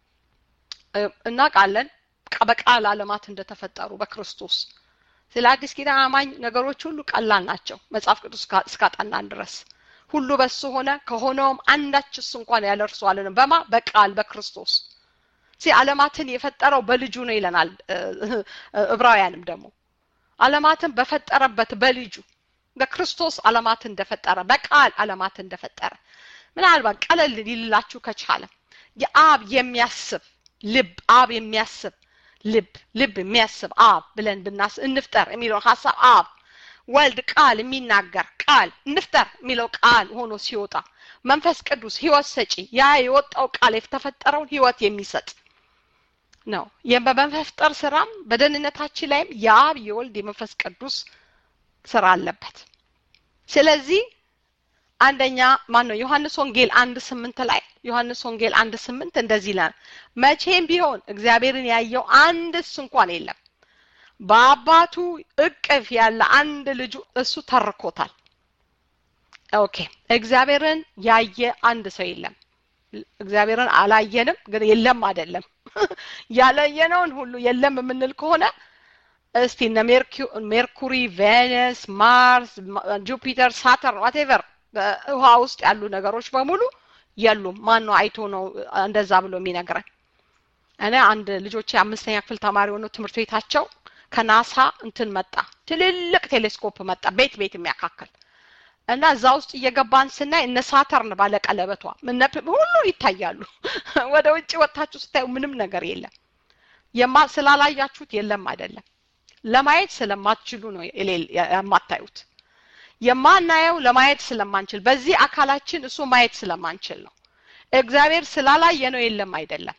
እናውቃለን በቃል አለማት እንደተፈጠሩ በክርስቶስ ስለ አዲስ ኪዳን አማኝ ነገሮች ሁሉ ቀላል ናቸው መጽሐፍ ቅዱስ እስካጠናን ድረስ ሁሉ በሱ ሆነ ከሆነውም አንዳችስ እንኳን ያለ እርሱ አለንም በማ በቃል በክርስቶስ ሲ አለማትን የፈጠረው በልጁ ነው ይለናል ዕብራውያንም ደግሞ አለማትን በፈጠረበት በልጁ በክርስቶስ አለማት እንደፈጠረ በቃል አለማት እንደፈጠረ ምናልባት ቀለል ሊልላችሁ ከቻለ የአብ የሚያስብ ልብ አብ የሚያስብ ልብ ልብ የሚያስብ አብ ብለን ብናስ እንፍጠር የሚለውን ሀሳብ አብ ወልድ ቃል የሚናገር ቃል እንፍጠር የሚለው ቃል ሆኖ ሲወጣ መንፈስ ቅዱስ ህይወት ሰጪ ያ የወጣው ቃል የተፈጠረውን ህይወት የሚሰጥ ነው። በመፍጠር ስራም በደህንነታችን ላይም የአብ የወልድ የመንፈስ ቅዱስ ስራ አለበት። ስለዚህ አንደኛ ማን ነው ዮሐንስ ወንጌል አንድ ስምንት ላይ ዮሐንስ ወንጌል አንድ ስምንት እንደዚህ ይላል፣ መቼም ቢሆን እግዚአብሔርን ያየው አንድስ እንኳን የለም በአባቱ እቅፍ ያለ አንድ ልጁ እሱ ተርኮታል። ኦኬ እግዚአብሔርን ያየ አንድ ሰው የለም። እግዚአብሔርን አላየንም፣ ግን የለም አይደለም። ያላየነውን ሁሉ የለም የምንል ከሆነ እስቲ እነ ሜርኩሪ፣ ቬነስ፣ ማርስ፣ ጁፒተር፣ ሳተርን ዋቴቨር በውሃ ውስጥ ያሉ ነገሮች በሙሉ የሉም። ማን ነው አይቶ ነው እንደዛ ብሎ የሚነግረን? እኔ አንድ ልጆቼ አምስተኛ ክፍል ተማሪ ሆነው ትምህርት ቤታቸው ከናሳ እንትን መጣ፣ ትልልቅ ቴሌስኮፕ መጣ፣ ቤት ቤት የሚያካክል እና እዛ ውስጥ እየገባን ስናይ እነ ሳተርን ባለቀለበቷ ሁሉ ይታያሉ። ወደ ውጭ ወጥታችሁ ስታዩ ምንም ነገር የለም። የማ ስላላያችሁት የለም አይደለም፣ ለማየት ስለማትችሉ ነው የማታዩት። የማናየው ለማየት ስለማንችል በዚህ አካላችን እሱ ማየት ስለማንችል ነው። እግዚአብሔር ስላላየ ነው የለም አይደለም።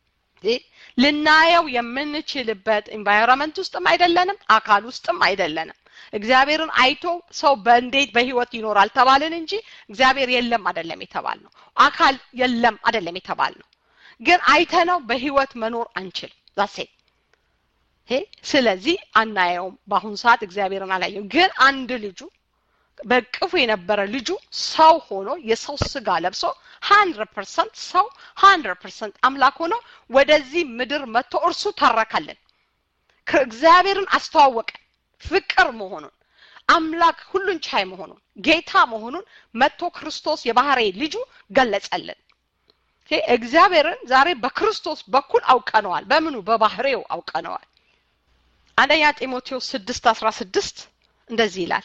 ልናየው የምንችልበት ኢንቫይሮንመንት ውስጥም አይደለንም፣ አካል ውስጥም አይደለንም። እግዚአብሔርን አይቶ ሰው በእንዴት በህይወት ይኖራል ተባልን እንጂ እግዚአብሔር የለም አይደለም የተባል ነው። አካል የለም አይደለም የተባል ነው። ግን አይተነው በህይወት መኖር አንችል ዛሴ ስለዚህ አናየውም። በአሁኑ ሰዓት እግዚአብሔርን አላየው። ግን አንድ ልጁ በቅፉ የነበረ ልጁ ሰው ሆኖ የሰው ስጋ ለብሶ ሀንድረድ ፐርሰንት ሰው ሀንድረድ ፐርሰንት አምላክ ሆኖ ወደዚህ ምድር መጥቶ እርሱ ተረከልን። እግዚአብሔርን አስተዋወቀን። ፍቅር መሆኑን አምላክ ሁሉን ቻይ መሆኑን ጌታ መሆኑን መጥቶ ክርስቶስ የባህሬ ልጁ ገለጸልን። እግዚአብሔርን ዛሬ በክርስቶስ በኩል አውቀነዋል። በምኑ በባህሬው አውቀነዋል። አንደኛ ጢሞቴዎስ ስድስት አስራ ስድስት እንደዚህ ይላል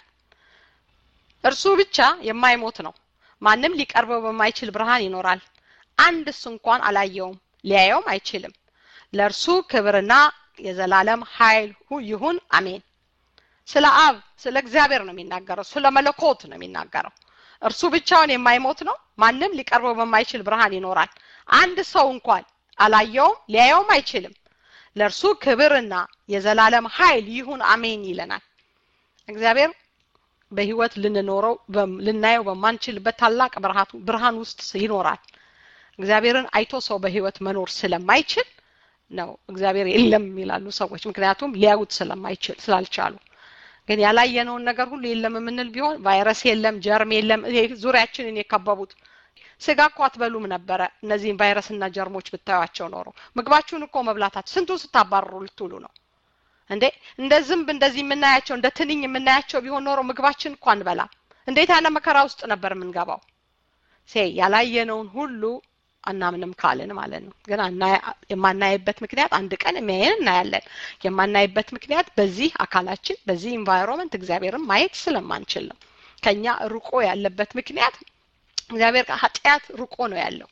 እርሱ ብቻ የማይሞት ነው። ማንም ሊቀርበው በማይችል ብርሃን ይኖራል። አንድስ እንኳን አላየውም፣ ሊያየውም አይችልም። ለእርሱ ክብርና የዘላለም ኃይል ይሁን፣ አሜን። ስለ አብ ስለ እግዚአብሔር ነው የሚናገረው። ስለ መለኮት ነው የሚናገረው። እርሱ ብቻውን የማይሞት ነው። ማንም ሊቀርበው በማይችል ብርሃን ይኖራል። አንድ ሰው እንኳን አላየውም፣ ሊያየውም አይችልም። ለእርሱ ክብርና የዘላለም ኃይል ይሁን፣ አሜን ይለናል። እግዚአብሔር በህይወት ልንኖረው ልናየው በማንችልበት ታላቅ ብርሃን ውስጥ ይኖራል። እግዚአብሔርን አይቶ ሰው በህይወት መኖር ስለማይችል ነው እግዚአብሔር የለም ይላሉ ሰዎች። ምክንያቱም ሊያዩት ስለማይችል ስላልቻሉ። ግን ያላየነውን ነገር ሁሉ የለም የምንል ቢሆን ቫይረስ የለም፣ ጀርም የለም፣ ዙሪያችንን የከበቡት ስጋ እኮ አትበሉም ነበረ። እነዚህን ቫይረስና ጀርሞች ብታዩቸው ኖሮ ምግባችሁን እኮ መብላታችሁ ስንቱን ስታባርሩ ልትውሉ ነው እንዴ? እንደ ዝንብ እንደዚህ የምናያቸው እንደ ትንኝ የምናያቸው ቢሆን ኖሮ ምግባችን እኮ አንበላም። እንዴት ያለ መከራ ውስጥ ነበር የምንገባው? ሴ ያላየነውን ሁሉ አናምንም ካልን ማለት ነው። ግን የማናይበት ምክንያት አንድ ቀን የሚያየን እናያለን። የማናይበት ምክንያት በዚህ አካላችን በዚህ ኢንቫይሮንመንት እግዚአብሔርን ማየት ስለማንችል ነው። ከኛ ርቆ ያለበት ምክንያት እግዚአብሔር ኃጢአት ርቆ ነው ያለው።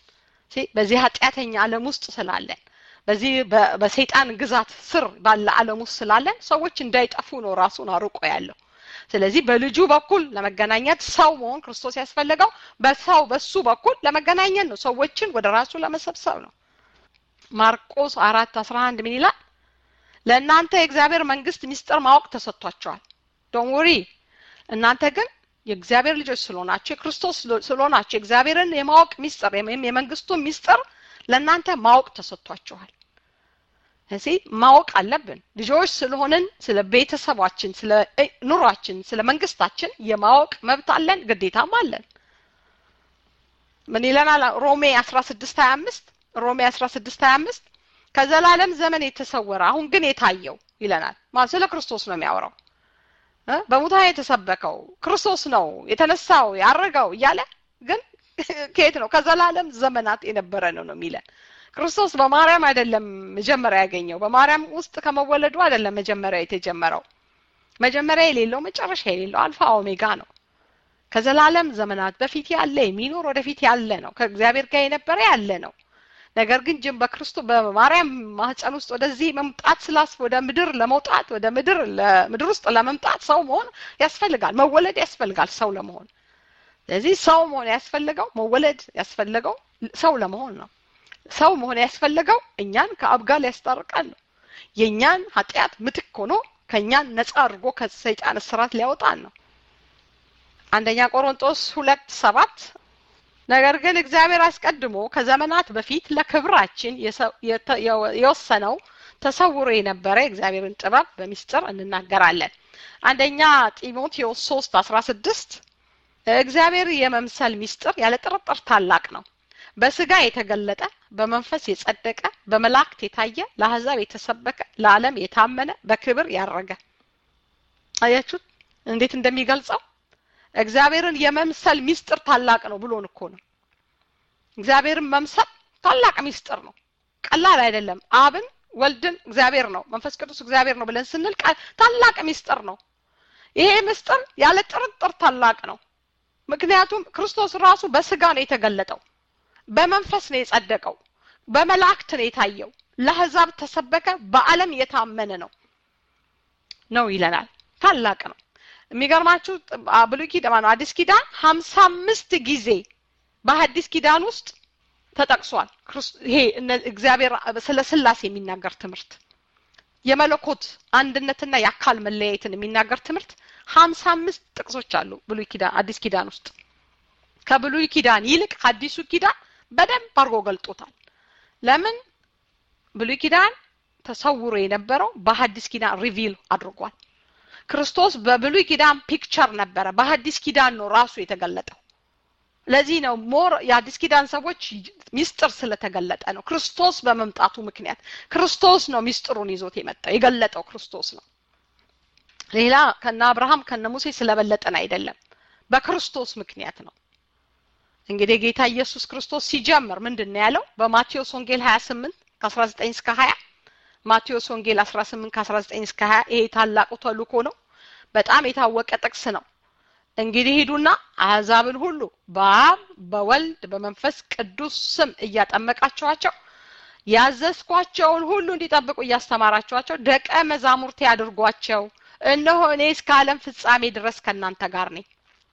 በዚህ ኃጢአተኛ ዓለም ውስጥ ስላለን በዚህ በሰይጣን ግዛት ስር ባለ ዓለም ውስጥ ስላለን ሰዎች እንዳይጠፉ ነው ራሱን አርቆ ያለው። ስለዚህ በልጁ በኩል ለመገናኘት ሰው መሆን ክርስቶስ ያስፈለገው በሰው በሱ በኩል ለመገናኘት ነው። ሰዎችን ወደ ራሱ ለመሰብሰብ ነው። ማርቆስ አራት አስራ አንድ ምን ይላል? ለእናንተ የእግዚአብሔር መንግስት ሚስጥር ማወቅ ተሰጥቷቸዋል። ዶን ወሪ እናንተ ግን የእግዚአብሔር ልጆች ስለሆናችሁ የክርስቶስ ስለሆናችሁ የእግዚአብሔርን የማወቅ ሚስጥር ወይም የመንግስቱን ሚስጥር ለእናንተ ማወቅ ተሰጥቷችኋል። እዚህ ማወቅ አለብን። ልጆች ስለሆንን ስለ ቤተሰባችን፣ ስለ ኑሯችን፣ ስለ መንግስታችን የማወቅ መብት አለን፣ ግዴታም አለን። ምን ይለናል? ሮሜ አስራ ስድስት ሀያ አምስት ሮሜ አስራ ስድስት ሀያ አምስት ከዘላለም ዘመን የተሰወረ አሁን ግን የታየው ይለናል። ስለ ክርስቶስ ነው የሚያወራው። በሙታን የተሰበከው ክርስቶስ ነው የተነሳው ያረገው እያለ ግን ከየት ነው? ከዘላለም ዘመናት የነበረ ነው ነው የሚለን። ክርስቶስ በማርያም አይደለም መጀመሪያ ያገኘው። በማርያም ውስጥ ከመወለዱ አይደለም መጀመሪያ የተጀመረው። መጀመሪያ የሌለው መጨረሻ የሌለው አልፋ ኦሜጋ ነው። ከዘላለም ዘመናት በፊት ያለ የሚኖር ወደፊት ያለ ነው። ከእግዚአብሔር ጋር የነበረ ያለ ነው። ነገር ግን ጅም በክርስቶስ በማርያም ማህፀን ውስጥ ወደዚህ መምጣት ስላስ ወደ ምድር ለመውጣት ወደ ምድር ለምድር ውስጥ ለመምጣት ሰው መሆን ያስፈልጋል። መወለድ ያስፈልጋል ሰው ለመሆን። ስለዚህ ሰው መሆን ያስፈልገው መወለድ ያስፈልገው ሰው ለመሆን ነው። ሰው መሆን ያስፈልገው እኛን ከአብ ጋር ሊያስታርቀን ነው። የእኛን ኃጢአት ምትክ ሆኖ ከእኛን ነፃ አድርጎ ከሰይጣን እስራት ሊያወጣን ነው። አንደኛ ቆሮንጦስ ሁለት ሰባት ነገር ግን እግዚአብሔር አስቀድሞ ከዘመናት በፊት ለክብራችን የወሰነው ተሰውሮ የነበረ የእግዚአብሔርን ጥበብ በሚስጥር እንናገራለን። አንደኛ ጢሞቴዎስ ሶስት አስራ ስድስት እግዚአብሔር የመምሰል ሚስጥር ያለ ጥርጥር ታላቅ ነው። በስጋ የተገለጠ በመንፈስ የጸደቀ በመላእክት የታየ ለአሕዛብ የተሰበከ ለዓለም የታመነ በክብር ያረገ አያችሁት እንዴት እንደሚገልጸው እግዚአብሔርን የመምሰል ሚስጥር ታላቅ ነው ብሎን እኮ ነው። እግዚአብሔርን መምሰል ታላቅ ሚስጥር ነው፣ ቀላል አይደለም። አብን ወልድን እግዚአብሔር ነው፣ መንፈስ ቅዱስ እግዚአብሔር ነው ብለን ስንል ታላቅ ሚስጥር ነው። ይሄ ምስጢር ያለ ጥርጥር ታላቅ ነው። ምክንያቱም ክርስቶስ ራሱ በስጋ ነው የተገለጠው፣ በመንፈስ ነው የጸደቀው፣ በመላእክት ነው የታየው፣ ለአሕዛብ ተሰበከ፣ በዓለም የታመነ ነው ነው ይለናል። ታላቅ ነው። የሚገርማችሁ ብሉይ ኪዳን አዲስ ኪዳን ሀምሳ አምስት ጊዜ በሐዲስ ኪዳን ውስጥ ተጠቅሷል። ይሄ እግዚአብሔር ስለ ስላሴ የሚናገር ትምህርት የመለኮት አንድነትና የአካል መለያየትን የሚናገር ትምህርት ሀምሳ አምስት ጥቅሶች አሉ ብሉይ ኪዳን አዲስ ኪዳን ውስጥ ከብሉይ ኪዳን ይልቅ አዲሱ ኪዳን በደንብ አድርጎ ገልጦታል። ለምን ብሉይ ኪዳን ተሰውሮ የነበረው በሐዲስ ኪዳን ሪቪል አድርጓል። ክርስቶስ በብሉይ ኪዳን ፒክቸር ነበረ፣ በሐዲስ ኪዳን ነው ራሱ የተገለጠው። ለዚህ ነው ሞር የአዲስ ኪዳን ሰዎች ሚስጥር ስለተገለጠ ነው። ክርስቶስ በመምጣቱ ምክንያት ክርስቶስ ነው ሚስጥሩን ይዞት የመጣው የገለጠው ክርስቶስ ነው። ሌላ ከነ አብርሃም ከነ ሙሴ ስለበለጠን አይደለም፣ በክርስቶስ ምክንያት ነው። እንግዲህ ጌታ ኢየሱስ ክርስቶስ ሲጀምር ምንድን ነው ያለው? በማቴዎስ ወንጌል 28 ከ19 እስከ 20 ማቴዎስ ወንጌል 18 ከ19 እስከ 20 ይሄ ታላቁ ተልእኮ ነው። በጣም የታወቀ ጥቅስ ነው። እንግዲህ ሂዱና አሕዛብን ሁሉ በአብ በወልድ በመንፈስ ቅዱስ ስም እያጠመቃችኋቸው ያዘዝኳቸውን ሁሉ እንዲጠብቁ እያስተማራችኋቸው ደቀ መዛሙርቴ አድርጓቸው። እነሆ እኔ እስከ ዓለም ፍጻሜ ድረስ ከእናንተ ጋር ነኝ።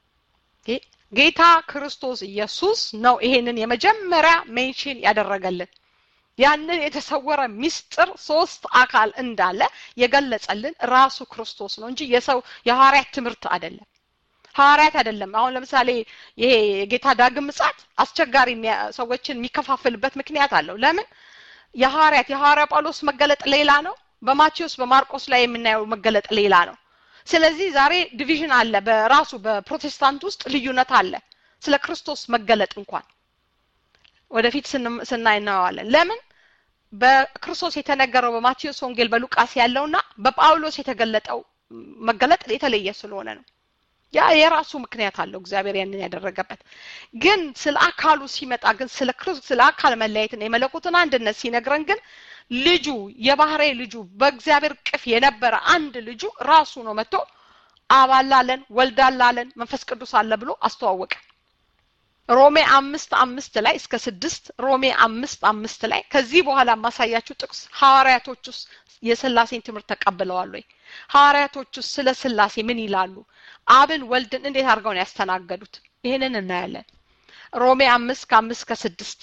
ጌታ ክርስቶስ ኢየሱስ ነው ይሄንን የመጀመሪያ ሜንሽን ያደረገልን። ያንን የተሰወረ ሚስጥር ሶስት አካል እንዳለ የገለጸልን ራሱ ክርስቶስ ነው እንጂ የሰው የሐዋርያት ትምህርት አይደለም። ሐዋርያት አይደለም። አሁን ለምሳሌ ይሄ የጌታ ዳግም ምጽአት አስቸጋሪ ሰዎችን የሚከፋፍልበት ምክንያት አለው። ለምን? የሐዋርያት የሐዋርያ ጳውሎስ መገለጥ ሌላ ነው። በማቴዎስ በማርቆስ ላይ የምናየው መገለጥ ሌላ ነው። ስለዚህ ዛሬ ዲቪዥን አለ። በራሱ በፕሮቴስታንት ውስጥ ልዩነት አለ። ስለ ክርስቶስ መገለጥ እንኳን ወደፊት ስናይ እናየዋለን። ለምን? በክርስቶስ የተነገረው በማቴዎስ ወንጌል በሉቃስ ያለውና በጳውሎስ የተገለጠው መገለጥ የተለየ ስለሆነ ነው። ያ የራሱ ምክንያት አለው እግዚአብሔር ያንን ያደረገበት። ግን ስለ አካሉ ሲመጣ ግን ስለ ስለ አካል መለያየትና የመለኮትን አንድነት ሲነግረን ግን ልጁ የባህሬ ልጁ በእግዚአብሔር ቅፍ የነበረ አንድ ልጁ ራሱ ነው መጥቶ አብ አላለን ወልድ አላለን መንፈስ ቅዱስ አለ ብሎ አስተዋወቀ። ሮሜ አምስት አምስት ላይ እስከ ስድስት ሮሜ አምስት አምስት ላይ ከዚህ በኋላ የማሳያችሁ ጥቅስ ሐዋርያቶች ውስጥ የስላሴን ትምህርት ተቀብለዋል ወይ? ሐዋርያቶች ውስጥ ስለ ስላሴ ምን ይላሉ? አብን ወልድን እንዴት አድርገው ነው ያስተናገዱት? ይህንን እናያለን። ሮሜ አምስት ከአምስት ከስድስት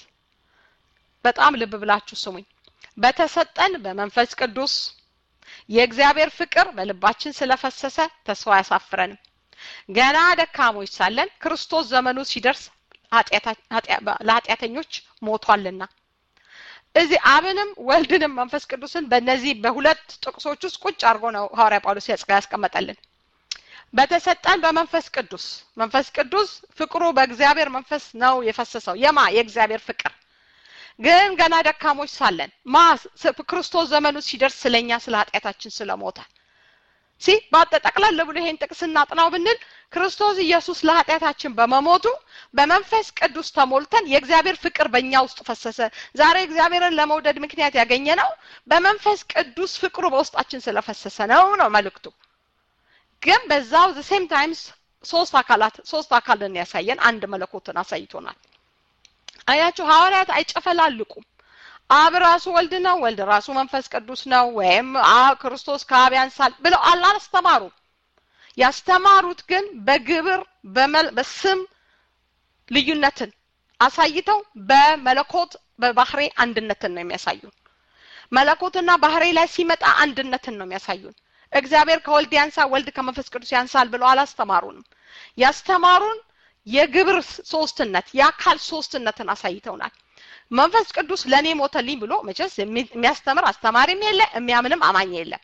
በጣም ልብ ብላችሁ ስሙኝ። በተሰጠን በመንፈስ ቅዱስ የእግዚአብሔር ፍቅር በልባችን ስለፈሰሰ ተስፋ አያሳፍረንም። ገና ደካሞች ሳለን ክርስቶስ ዘመኑ ሲደርስ ለኃጢአተኞች ሞቷልና እዚህ አብንም ወልድንም መንፈስ ቅዱስን በእነዚህ በሁለት ጥቅሶች ውስጥ ቁጭ አድርጎ ነው ሐዋርያ ጳውሎስ ያስቀመጠልን። በተሰጠን በመንፈስ ቅዱስ መንፈስ ቅዱስ ፍቅሩ በእግዚአብሔር መንፈስ ነው የፈሰሰው። የማ የእግዚአብሔር ፍቅር ግን ገና ደካሞች ሳለን ማ ክርስቶስ ዘመኑ ሲደርስ ስለኛ ስለ ኃጢአታችን ስለሞተ ሲ ጠቅለል ብሎ ይሄን ጥቅስ እናጥናው ብንል ክርስቶስ ኢየሱስ ለኃጢአታችን በመሞቱ በመንፈስ ቅዱስ ተሞልተን የእግዚአብሔር ፍቅር በእኛ ውስጥ ፈሰሰ። ዛሬ እግዚአብሔርን ለመውደድ ምክንያት ያገኘ ነው በመንፈስ ቅዱስ ፍቅሩ በውስጣችን ስለፈሰሰ ነው ነው መልእክቱ። ግን በዛው ሴም ታይምስ ሶስት አካላት ሶስት አካልን ያሳየን አንድ መለኮትን አሳይቶናል አያችሁ ሐዋርያት አይጨፈላልቁም አብ ራሱ ወልድ ነው ወልድ ራሱ መንፈስ ቅዱስ ነው ወይም ክርስቶስ ከአብ ያንሳል ብለው አላስተማሩም ያስተማሩት ግን በግብር በስም ልዩነትን አሳይተው በመለኮት በባህሬ አንድነትን ነው የሚያሳዩን መለኮትና ባህሬ ላይ ሲመጣ አንድነትን ነው የሚያሳዩን እግዚአብሔር ከወልድ ያንሳ ወልድ ከመንፈስ ቅዱስ ያንሳል ብለው አላስተማሩንም ያስተማሩን የግብር ሶስትነት የአካል ሶስትነትን አሳይተውናል መንፈስ ቅዱስ ለእኔ ሞተልኝ ብሎ መቼስ የሚያስተምር አስተማሪም የለ የሚያምንም አማኝ የለም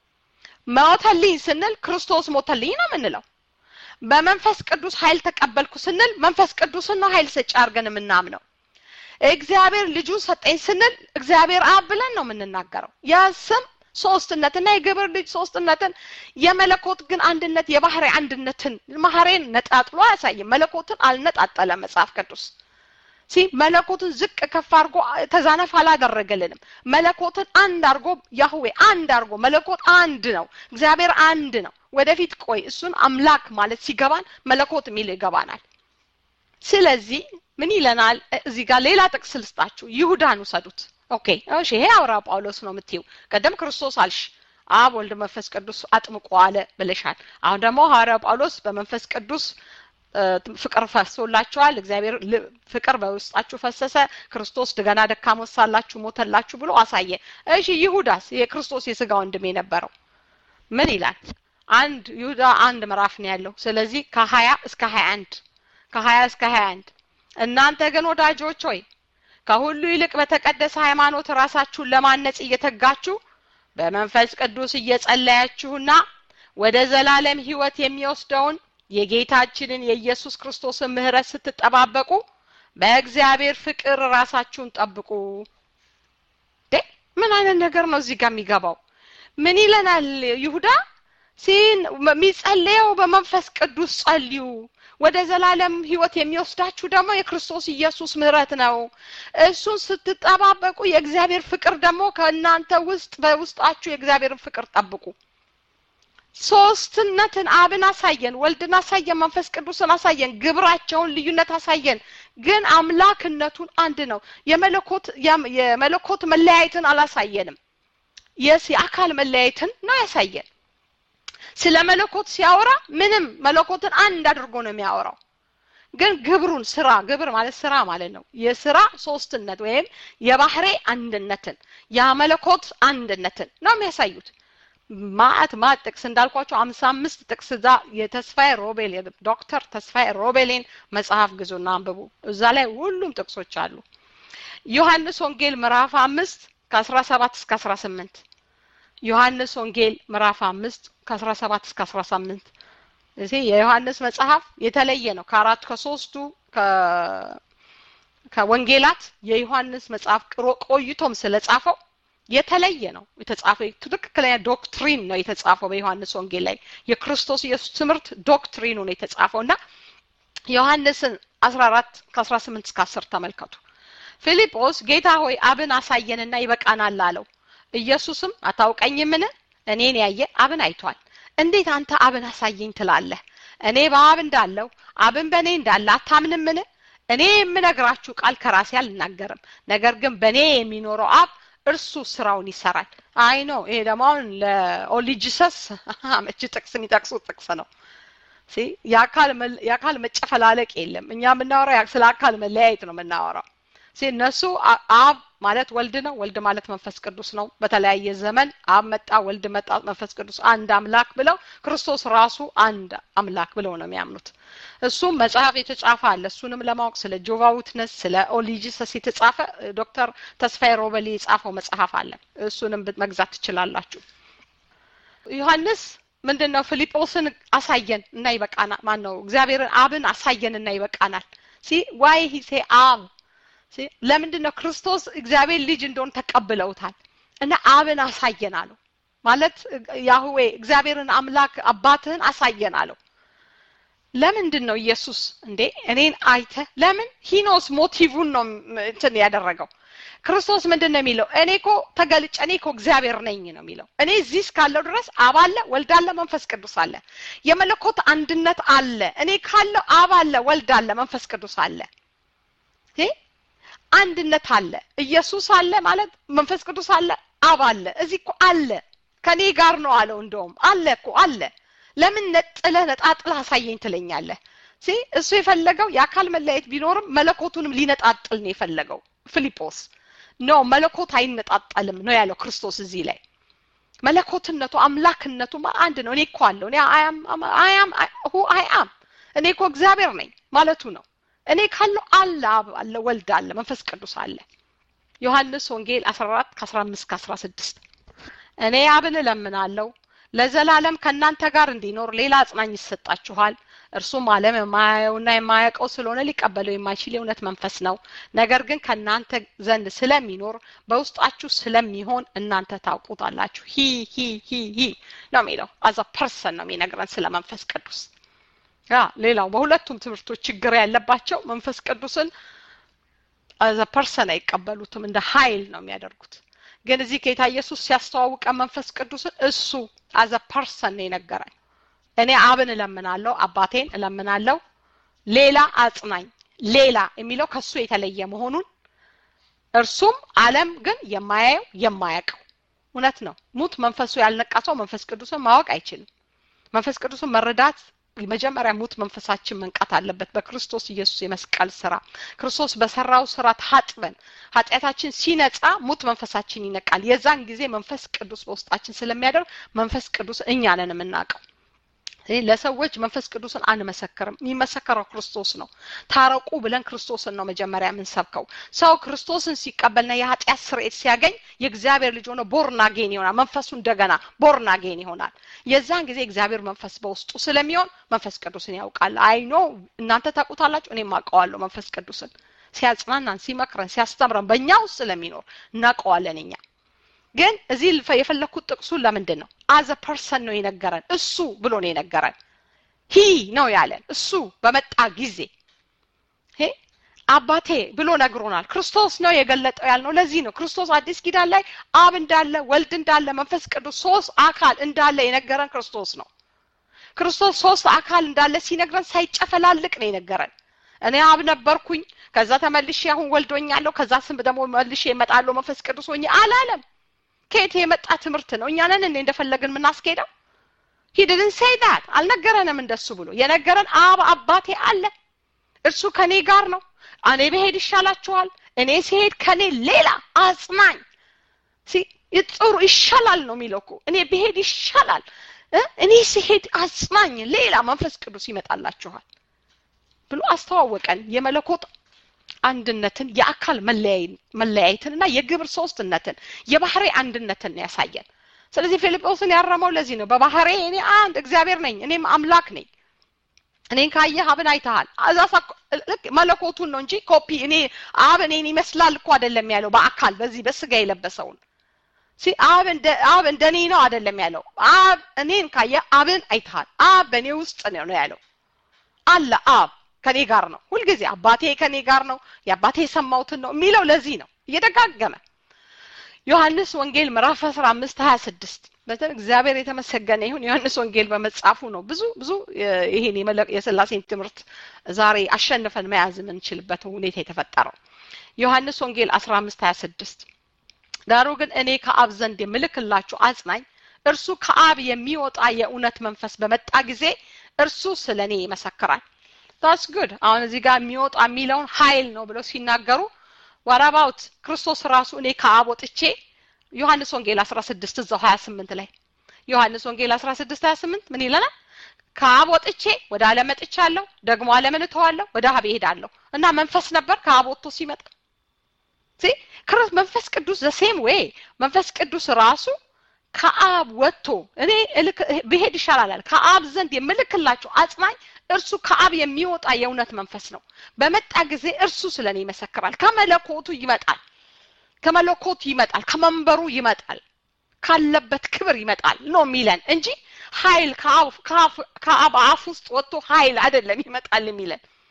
ሞተልኝ ስንል ክርስቶስ ሞተልኝ ነው የምንለው በመንፈስ ቅዱስ ኃይል ተቀበልኩ ስንል መንፈስ ቅዱስን ነው ኃይል ሰጪ አድርገን የምናምነው እግዚአብሔር ልጁ ሰጠኝ ስንል እግዚአብሔር አብ ብለን ነው የምንናገረው የስም ሶስትነትና የግብር ልጅ ሶስትነትን የመለኮት ግን አንድነት የባህሪ አንድነትን ማህሬን ነጣጥሎ አያሳይም መለኮትን አልነጣጠለ መጽሐፍ ቅዱስ ሲ መለኮትን ዝቅ ከፍ አድርጎ ተዛነፍ አላደረገልንም መለኮትን አንድ አድርጎ ያህዌ አንድ አድርጎ መለኮት አንድ ነው እግዚአብሔር አንድ ነው ወደፊት ቆይ እሱን አምላክ ማለት ሲገባን መለኮት የሚል ይገባናል ስለዚህ ምን ይለናል እዚህ ጋር ሌላ ጥቅስ ልስጣችሁ ይሁዳን ውሰዱት ኦኬ እሺ ይሄ አውራ ጳውሎስ ነው የምትይው ቀደም ክርስቶስ አልሽ አብ ወልድ መንፈስ ቅዱስ አጥምቆ አለ ብለሻል አሁን ደግሞ ሐዋርያ ጳውሎስ በመንፈስ ቅዱስ ፍቅር ፈሶላችኋል እግዚአብሔር ፍቅር በውስጣችሁ ፈሰሰ ክርስቶስ ድገና ደካሞች ሳላችሁ ሞተላችሁ ብሎ አሳየ እሺ ይሁዳስ የክርስቶስ የስጋ ወንድም የነበረው ምን ይላል አንድ ይሁዳ አንድ ምዕራፍ ነው ያለው ስለዚህ ከሀያ እስከ ሀያ አንድ ከሀያ እስከ ሀያ አንድ እናንተ ግን ወዳጆች ሆይ ከሁሉ ይልቅ በተቀደሰ ሃይማኖት ራሳችሁን ለማነጽ እየተጋችሁ በመንፈስ ቅዱስ እየጸለያችሁና ወደ ዘላለም ህይወት የሚወስደውን የጌታችንን የኢየሱስ ክርስቶስን ምህረት ስትጠባበቁ በእግዚአብሔር ፍቅር ራሳችሁን ጠብቁ ምን አይነት ነገር ነው እዚህ ጋር የሚገባው ምን ይለናል ይሁዳ ሲን የሚጸለየው በመንፈስ ቅዱስ ጸልዩ ወደ ዘላለም ህይወት የሚወስዳችሁ ደግሞ የክርስቶስ ኢየሱስ ምህረት ነው እሱን ስትጠባበቁ የእግዚአብሔር ፍቅር ደግሞ ከእናንተ ውስጥ በውስጣችሁ የእግዚአብሔርን ፍቅር ጠብቁ ሶስትነትን አብን አሳየን ወልድን አሳየን መንፈስ ቅዱስን አሳየን ግብራቸውን ልዩነት አሳየን ግን አምላክነቱን አንድ ነው የመለኮት የመለኮት መለያየትን አላሳየንም የስ የአካል መለያየትን ነው ያሳየን ስለ መለኮት ሲያወራ ምንም መለኮትን አንድ አድርጎ ነው የሚያወራው ግን ግብሩን ስራ ግብር ማለት ስራ ማለት ነው የስራ ሶስትነት ወይም የባህሬ አንድነትን የመለኮት አንድነትን ነው የሚያሳዩት ማአት ማት ጥቅስ እንዳልኳቸው አምሳ አምስት ጥቅስ እዛ የተስፋዬ ሮቤል ዶክተር ተስፋዬ ሮቤሌን መጽሐፍ ግዙና አንብቡ እዛ ላይ ሁሉም ጥቅሶች አሉ ዮሐንስ ወንጌል ምዕራፍ አምስት ከአስራ ሰባት እስከ አስራ ስምንት ዮሐንስ ወንጌል ምዕራፍ አምስት ከአስራ ሰባት እስከ አስራ ስምንት እዚህ የዮሐንስ መጽሐፍ የተለየ ነው ከአራት ከሶስቱ ከወንጌላት የዮሐንስ መጽሐፍ ቆይቶም ስለጻፈው የተለየ ነው የተጻፈው ትክክለኛ ዶክትሪን ነው የተጻፈው በዮሐንስ ወንጌል ላይ የክርስቶስ ኢየሱስ ትምህርት ዶክትሪኑ ነው የተጻፈው እና ዮሐንስን አስራ አራት ከአስራ ስምንት እስከ አስር ተመልከቱ ፊልጶስ ጌታ ሆይ አብን አሳየንና ይበቃናል አለው ኢየሱስም አታውቀኝምን እኔን ያየ አብን አይቷል እንዴት አንተ አብን አሳየኝ ትላለህ እኔ በአብ እንዳለው አብን በእኔ እንዳለ አታምንምን እኔ የምነግራችሁ ቃል ከራሴ አልናገርም ነገር ግን በእኔ የሚኖረው አብ እርሱ ስራውን ይሰራል አይ ነው ይሄ ደግሞ አሁን ለኦሊጂሰስ መች ጥቅስ የሚጠቅሱት ጥቅስ ነው የአካል መጨፈላለቅ የለም እኛ የምናወራው ስለ አካል መለያየት ነው የምናወራው እነሱ አብ ማለት ወልድ ነው ወልድ ማለት መንፈስ ቅዱስ ነው በተለያየ ዘመን አብ መጣ ወልድ መጣ መንፈስ ቅዱስ አንድ አምላክ ብለው ክርስቶስ ራሱ አንድ አምላክ ብለው ነው የሚያምኑት እሱም መጽሐፍ የተጻፈ አለ እሱንም ለማወቅ ስለ ጆቫ ዊትነስ ስለ ኦሊጂሰስ የተጻፈ ዶክተር ተስፋዬ ሮበሊ የጻፈው መጽሐፍ አለ እሱንም መግዛት ትችላላችሁ ዮሐንስ ምንድን ነው ፊልጶስን አሳየን እና ይበቃናል ማን ነው እግዚአብሔርን አብን አሳየን እና ይበቃናል ሲ ዋይ ሂሴ አብ ለምንድን ነው ክርስቶስ እግዚአብሔር ልጅ እንደሆን ተቀብለውታል እና አብን አሳየን አለው ማለት ያህዌ እግዚአብሔርን አምላክ አባትህን አሳየን አለው ለምንድን ነው ኢየሱስ እንዴ እኔን አይተ ለምን ሂኖስ ሞቲቭን ነው እንትን ያደረገው ክርስቶስ ምንድን ነው የሚለው እኔ እኮ ተገልጨ እኔ እኮ እግዚአብሔር ነኝ ነው የሚለው እኔ እዚህ እስካለው ድረስ አብ አለ ወልድ አለ መንፈስ ቅዱስ አለ የመለኮት አንድነት አለ እኔ ካለው አብ አለ ወልድ አለ መንፈስ ቅዱስ አለ አንድነት አለ ኢየሱስ አለ ማለት መንፈስ ቅዱስ አለ አብ አለ እዚህ እኮ አለ ከኔ ጋር ነው አለው እንደውም አለ እኮ አለ ለምን ነጥለህ ነጣጥለህ አሳየኝ ትለኛለህ ሲ እሱ የፈለገው የአካል መለያየት ቢኖርም መለኮቱንም ሊነጣጥል ነው የፈለገው ፊሊጶስ ኖ መለኮት አይነጣጠልም ነው ያለው ክርስቶስ እዚህ ላይ መለኮትነቱ አምላክነቱ አንድ ነው እኔ እኮ አለው እኔ አያም ሁ አያም እኔ እኮ እግዚአብሔር ነኝ ማለቱ ነው እኔ ካለው አለ አብ አለ ወልድ አለ መንፈስ ቅዱስ አለ ዮሐንስ ወንጌል 14 ከ15 ከ16 እኔ አብን እለምናለሁ ለዘላለም ከእናንተ ጋር እንዲኖር ሌላ አጽናኝ ይሰጣችኋል እርሱም ዓለም የማያየውና የማያውቀው ስለሆነ ሊቀበለው የማይችል የእውነት መንፈስ ነው ነገር ግን ከእናንተ ዘንድ ስለሚኖር በውስጣችሁ ስለሚሆን እናንተ ታውቁታላችሁ ሂ ሂ ሂ ሂ ነው የሚለው አዛ ፐርሰን ነው የሚነግረን ስለ መንፈስ ቅዱስ ያ ሌላው በሁለቱም ትምህርቶች ችግር ያለባቸው መንፈስ ቅዱስን አዘ ፐርሰን አይቀበሉትም እንደ ኃይል ነው የሚያደርጉት ግን እዚህ ጌታ ኢየሱስ ሲያስተዋውቀ መንፈስ ቅዱስን እሱ አዘ ፐርሰን ነው የነገረን እኔ አብን እለምናለሁ አባቴን እለምናለሁ ሌላ አጽናኝ ሌላ የሚለው ከሱ የተለየ መሆኑን እርሱም አለም ግን የማያየው የማያውቀው እውነት ነው ሙት መንፈሱ ያልነቃ ሰው መንፈስ ቅዱስን ማወቅ አይችልም መንፈስ ቅዱስን መረዳት መጀመሪያ ሙት መንፈሳችን መንቃት አለበት በክርስቶስ ኢየሱስ የመስቀል ስራ ክርስቶስ በሰራው ስራ ታጥበን ኃጢአታችን ሲነጻ ሙት መንፈሳችን ይነቃል የዛን ጊዜ መንፈስ ቅዱስ በውስጣችን ስለሚያደርግ መንፈስ ቅዱስ እኛ ነን የምናውቀው ለሰዎች መንፈስ ቅዱስን አንመሰክርም የሚመሰከረው ክርስቶስ ነው ታረቁ ብለን ክርስቶስን ነው መጀመሪያ የምንሰብከው ሰው ክርስቶስን ሲቀበልና የኃጢአት ስርኤት ሲያገኝ የእግዚአብሔር ልጅ ሆነ ቦርናጌን ይሆናል መንፈሱ እንደገና ቦርናጌን ይሆናል የዛን ጊዜ እግዚአብሔር መንፈስ በውስጡ ስለሚሆን መንፈስ ቅዱስን ያውቃል አይኖ እናንተ ታውቁታላችሁ እኔም አውቀዋለሁ መንፈስ ቅዱስን ሲያጽናናን ሲመክረን ሲያስተምረን በእኛ ውስጥ ስለሚኖር እናውቀዋለን እኛ ግን እዚህ የፈለግኩት ጥቅሱን ለምንድን ነው አዘ ፐርሰን ነው የነገረን እሱ ብሎ ነው የነገረን ሂ ነው ያለን እሱ በመጣ ጊዜ አባቴ ብሎ ነግሮናል ክርስቶስ ነው የገለጠው ያልነው ለዚህ ነው ክርስቶስ አዲስ ኪዳን ላይ አብ እንዳለ ወልድ እንዳለ መንፈስ ቅዱስ ሶስት አካል እንዳለ የነገረን ክርስቶስ ነው ክርስቶስ ሶስት አካል እንዳለ ሲነግረን ሳይጨፈላልቅ ነው የነገረን እኔ አብ ነበርኩኝ ከዛ ተመልሼ አሁን ወልዶኛለሁ ከዛ ስም ደግሞ መልሼ እመጣለሁ መንፈስ ቅዱስ ሆኜ አላለም ከየት የመጣ ትምህርት ነው እኛ ነን እንዴ እንደፈለግን የምናስኬደው ሂድልን ሴዳት አልነገረንም እንደሱ ብሎ የነገረን አብ አባቴ አለ እርሱ ከኔ ጋር ነው እኔ ብሄድ ይሻላችኋል እኔ ሲሄድ ከኔ ሌላ አጽናኝ ጥሩ ይሻላል ነው የሚለው እኮ እኔ ብሄድ ይሻላል እኔ ሲሄድ አጽናኝ ሌላ መንፈስ ቅዱስ ይመጣላችኋል ብሎ አስተዋወቀን የመለኮት አንድነትን የአካል መለያየትን እና የግብር ሶስትነትን የባህሬ አንድነትን ያሳየን ስለዚህ ፊልጶስን ያረመው ለዚህ ነው በባህሬ እኔ አንድ እግዚአብሔር ነኝ እኔም አምላክ ነኝ እኔን ካየህ አብን አይተሃል እዛ ልክ መለኮቱን ነው እንጂ ኮፒ እኔ አብ እኔን ይመስላል እኮ አይደለም ያለው በአካል በዚህ በስጋ የለበሰውን አብ እንደ አብ እንደ እኔ ነው አይደለም ያለው አብ እኔን ካየ አብን አይተሃል አብ በእኔ ውስጥ ነው ያለው አለ አብ ከኔ ጋር ነው ሁልጊዜ አባቴ ከኔ ጋር ነው የአባቴ የሰማሁትን ነው የሚለው ለዚህ ነው እየደጋገመ ዮሐንስ ወንጌል ምዕራፍ 15 26 እግዚአብሔር የተመሰገነ ይሁን ዮሐንስ ወንጌል በመጻፉ ነው ብዙ ብዙ ይሄን የስላሴን ትምህርት ዛሬ አሸንፈን መያዝ የምንችልበት ሁኔታ የተፈጠረው ዮሐንስ ወንጌል 15 26 ዳሩ ግን እኔ ከአብ ዘንድ የምልክላችሁ አጽናኝ እርሱ ከአብ የሚወጣ የእውነት መንፈስ በመጣ ጊዜ እርሱ ስለ እኔ ይመሰክራል ታስ ጉድ አሁን እዚህ ጋር የሚወጣ የሚለውን ኃይል ነው ብለው ሲናገሩ ዋራባውት ክርስቶስ ራሱ እኔ ከአብ ወጥቼ ዮሐንስ ወንጌል 16 እዛው 28 ላይ ዮሐንስ ወንጌል 16 28 ምን ይለናል ከአብ ወጥቼ ወደ ዓለም መጥቻለሁ ደግሞ ዓለምን እተዋለሁ ወደ አብ እሄዳለሁ እና መንፈስ ነበር ከአብ ወጥቶ ሲመጣ መንፈስ ቅዱስ ዘሴም ዌይ መንፈስ ቅዱስ ራሱ ከአብ ወጥቶ እኔ ብሄድ ይሻላል ከአብ ዘንድ የምልክላቸው አጽናኝ እርሱ ከአብ የሚወጣ የእውነት መንፈስ ነው በመጣ ጊዜ እርሱ ስለ እኔ ይመሰክራል ከመለኮቱ ይመጣል ከመለኮቱ ይመጣል ከመንበሩ ይመጣል ካለበት ክብር ይመጣል ነው የሚለን እንጂ ኃይል ከአብ አፍ ውስጥ ወጥቶ ኃይል አይደለም ይመጣል የሚለን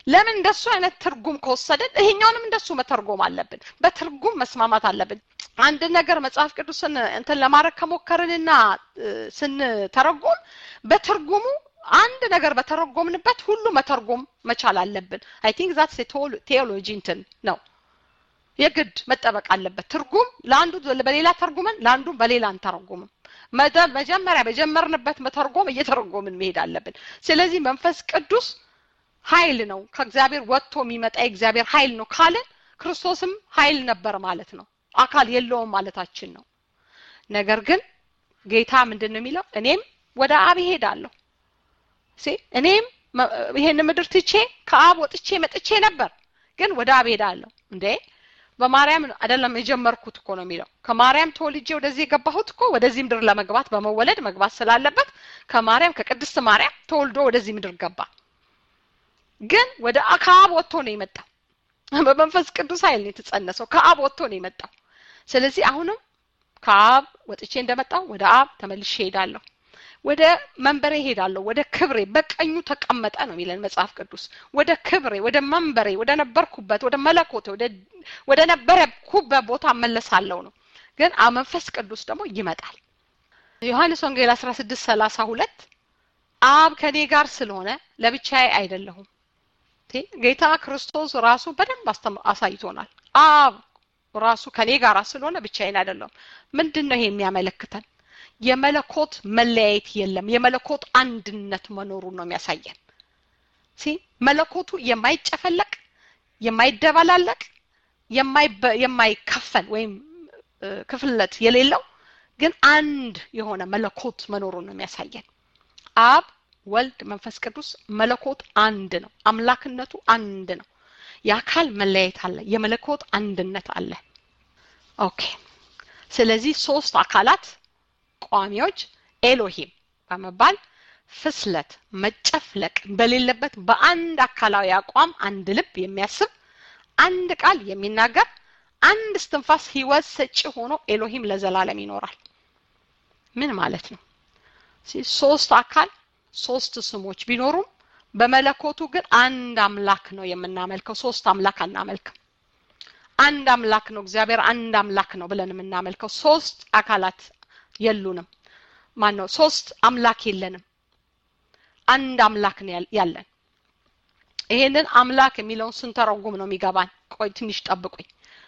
ለምን እንደሱ አይነት ትርጉም ከወሰድን ይሄኛውንም እንደሱ መተርጎም አለብን። በትርጉም መስማማት አለብን። አንድ ነገር መጽሐፍ ቅዱስን እንትን ለማድረግ ከሞከርንና ስንተረጎም በትርጉሙ አንድ ነገር በተረጎምንበት ሁሉ መተርጎም መቻል አለብን። አይ ቲንክ ዛትስ ቴዎሎጂ እንትን ነው የግድ መጠበቅ አለበት። ትርጉም ለአንዱ በሌላ ተርጉመን ለአንዱ በሌላ አንተረጉምም። መጀመሪያ በጀመርንበት መተርጎም እየተረጎምን መሄድ አለብን። ስለዚህ መንፈስ ቅዱስ ኃይል ነው፣ ከእግዚአብሔር ወጥቶ የሚመጣ የእግዚአብሔር ኃይል ነው ካልን ክርስቶስም ኃይል ነበር ማለት ነው። አካል የለውም ማለታችን ነው። ነገር ግን ጌታ ምንድን ነው የሚለው? እኔም ወደ አብ እሄዳለሁ እኔም ይሄን ምድር ትቼ ከአብ ወጥቼ መጥቼ ነበር፣ ግን ወደ አብ ሄዳለሁ። እንዴ በማርያም አይደለም የጀመርኩት እኮ ነው የሚለው። ከማርያም ተወልጄ ወደዚህ የገባሁት እኮ ወደዚህ ምድር ለመግባት በመወለድ መግባት ስላለበት ከማርያም ከቅድስት ማርያም ተወልዶ ወደዚህ ምድር ገባ። ግን ወደ ከአብ ወጥቶ ነው የመጣው። በመንፈስ ቅዱስ ኃይል ነው የተጸነሰው። ከአብ ወጥቶ ነው የመጣው። ስለዚህ አሁንም ከአብ ወጥቼ እንደመጣው ወደ አብ ተመልሼ ሄዳለሁ። ወደ መንበሬ ሄዳለሁ፣ ወደ ክብሬ በቀኙ ተቀመጠ ነው የሚለን መጽሐፍ ቅዱስ። ወደ ክብሬ፣ ወደ መንበሬ፣ ወደ ነበርኩበት፣ ወደ መለኮቴ፣ ወደ ነበረኩበት ቦታ እመለሳለሁ ነው። ግን መንፈስ ቅዱስ ደግሞ ይመጣል። ዮሐንስ ወንጌል 16 32 አብ ከኔ ጋር ስለሆነ ለብቻዬ አይደለሁም። ጌታ ክርስቶስ ራሱ በደንብ አሳይቶናል። አብ ራሱ ከኔ ጋር ስለሆነ ብቻዬን አይደለሁም። ምንድን ነው ይሄ የሚያመለክተን? የመለኮት መለያየት የለም። የመለኮት አንድነት መኖሩን ነው የሚያሳየን። ሲ መለኮቱ የማይጨፈለቅ የማይደበላለቅ የማይከፈል ወይም ክፍለት የሌለው ግን አንድ የሆነ መለኮት መኖሩን ነው የሚያሳየን። አብ፣ ወልድ፣ መንፈስ ቅዱስ መለኮት አንድ ነው። አምላክነቱ አንድ ነው። የአካል መለያየት አለ፣ የመለኮት አንድነት አለ። ኦኬ። ስለዚህ ሶስት አካላት ቋሚዎች ኤሎሂም በመባል ፍስለት መጨፍለቅ በሌለበት በአንድ አካላዊ አቋም አንድ ልብ የሚያስብ አንድ ቃል የሚናገር አንድ እስትንፋስ ህይወት ሰጪ ሆኖ ኤሎሂም ለዘላለም ይኖራል። ምን ማለት ነው? ሶስት አካል ሶስት ስሞች ቢኖሩም በመለኮቱ ግን አንድ አምላክ ነው የምናመልከው። ሶስት አምላክ አናመልክም። አንድ አምላክ ነው እግዚአብሔር አንድ አምላክ ነው ብለን የምናመልከው። ሶስት አካላት የሉንም። ማን ነው? ሶስት አምላክ የለንም። አንድ አምላክ ነው ያለን። ይሄንን አምላክ የሚለውን ስንተረጉም ነው የሚገባን። ቆይ ትንሽ ጠብቁኝ።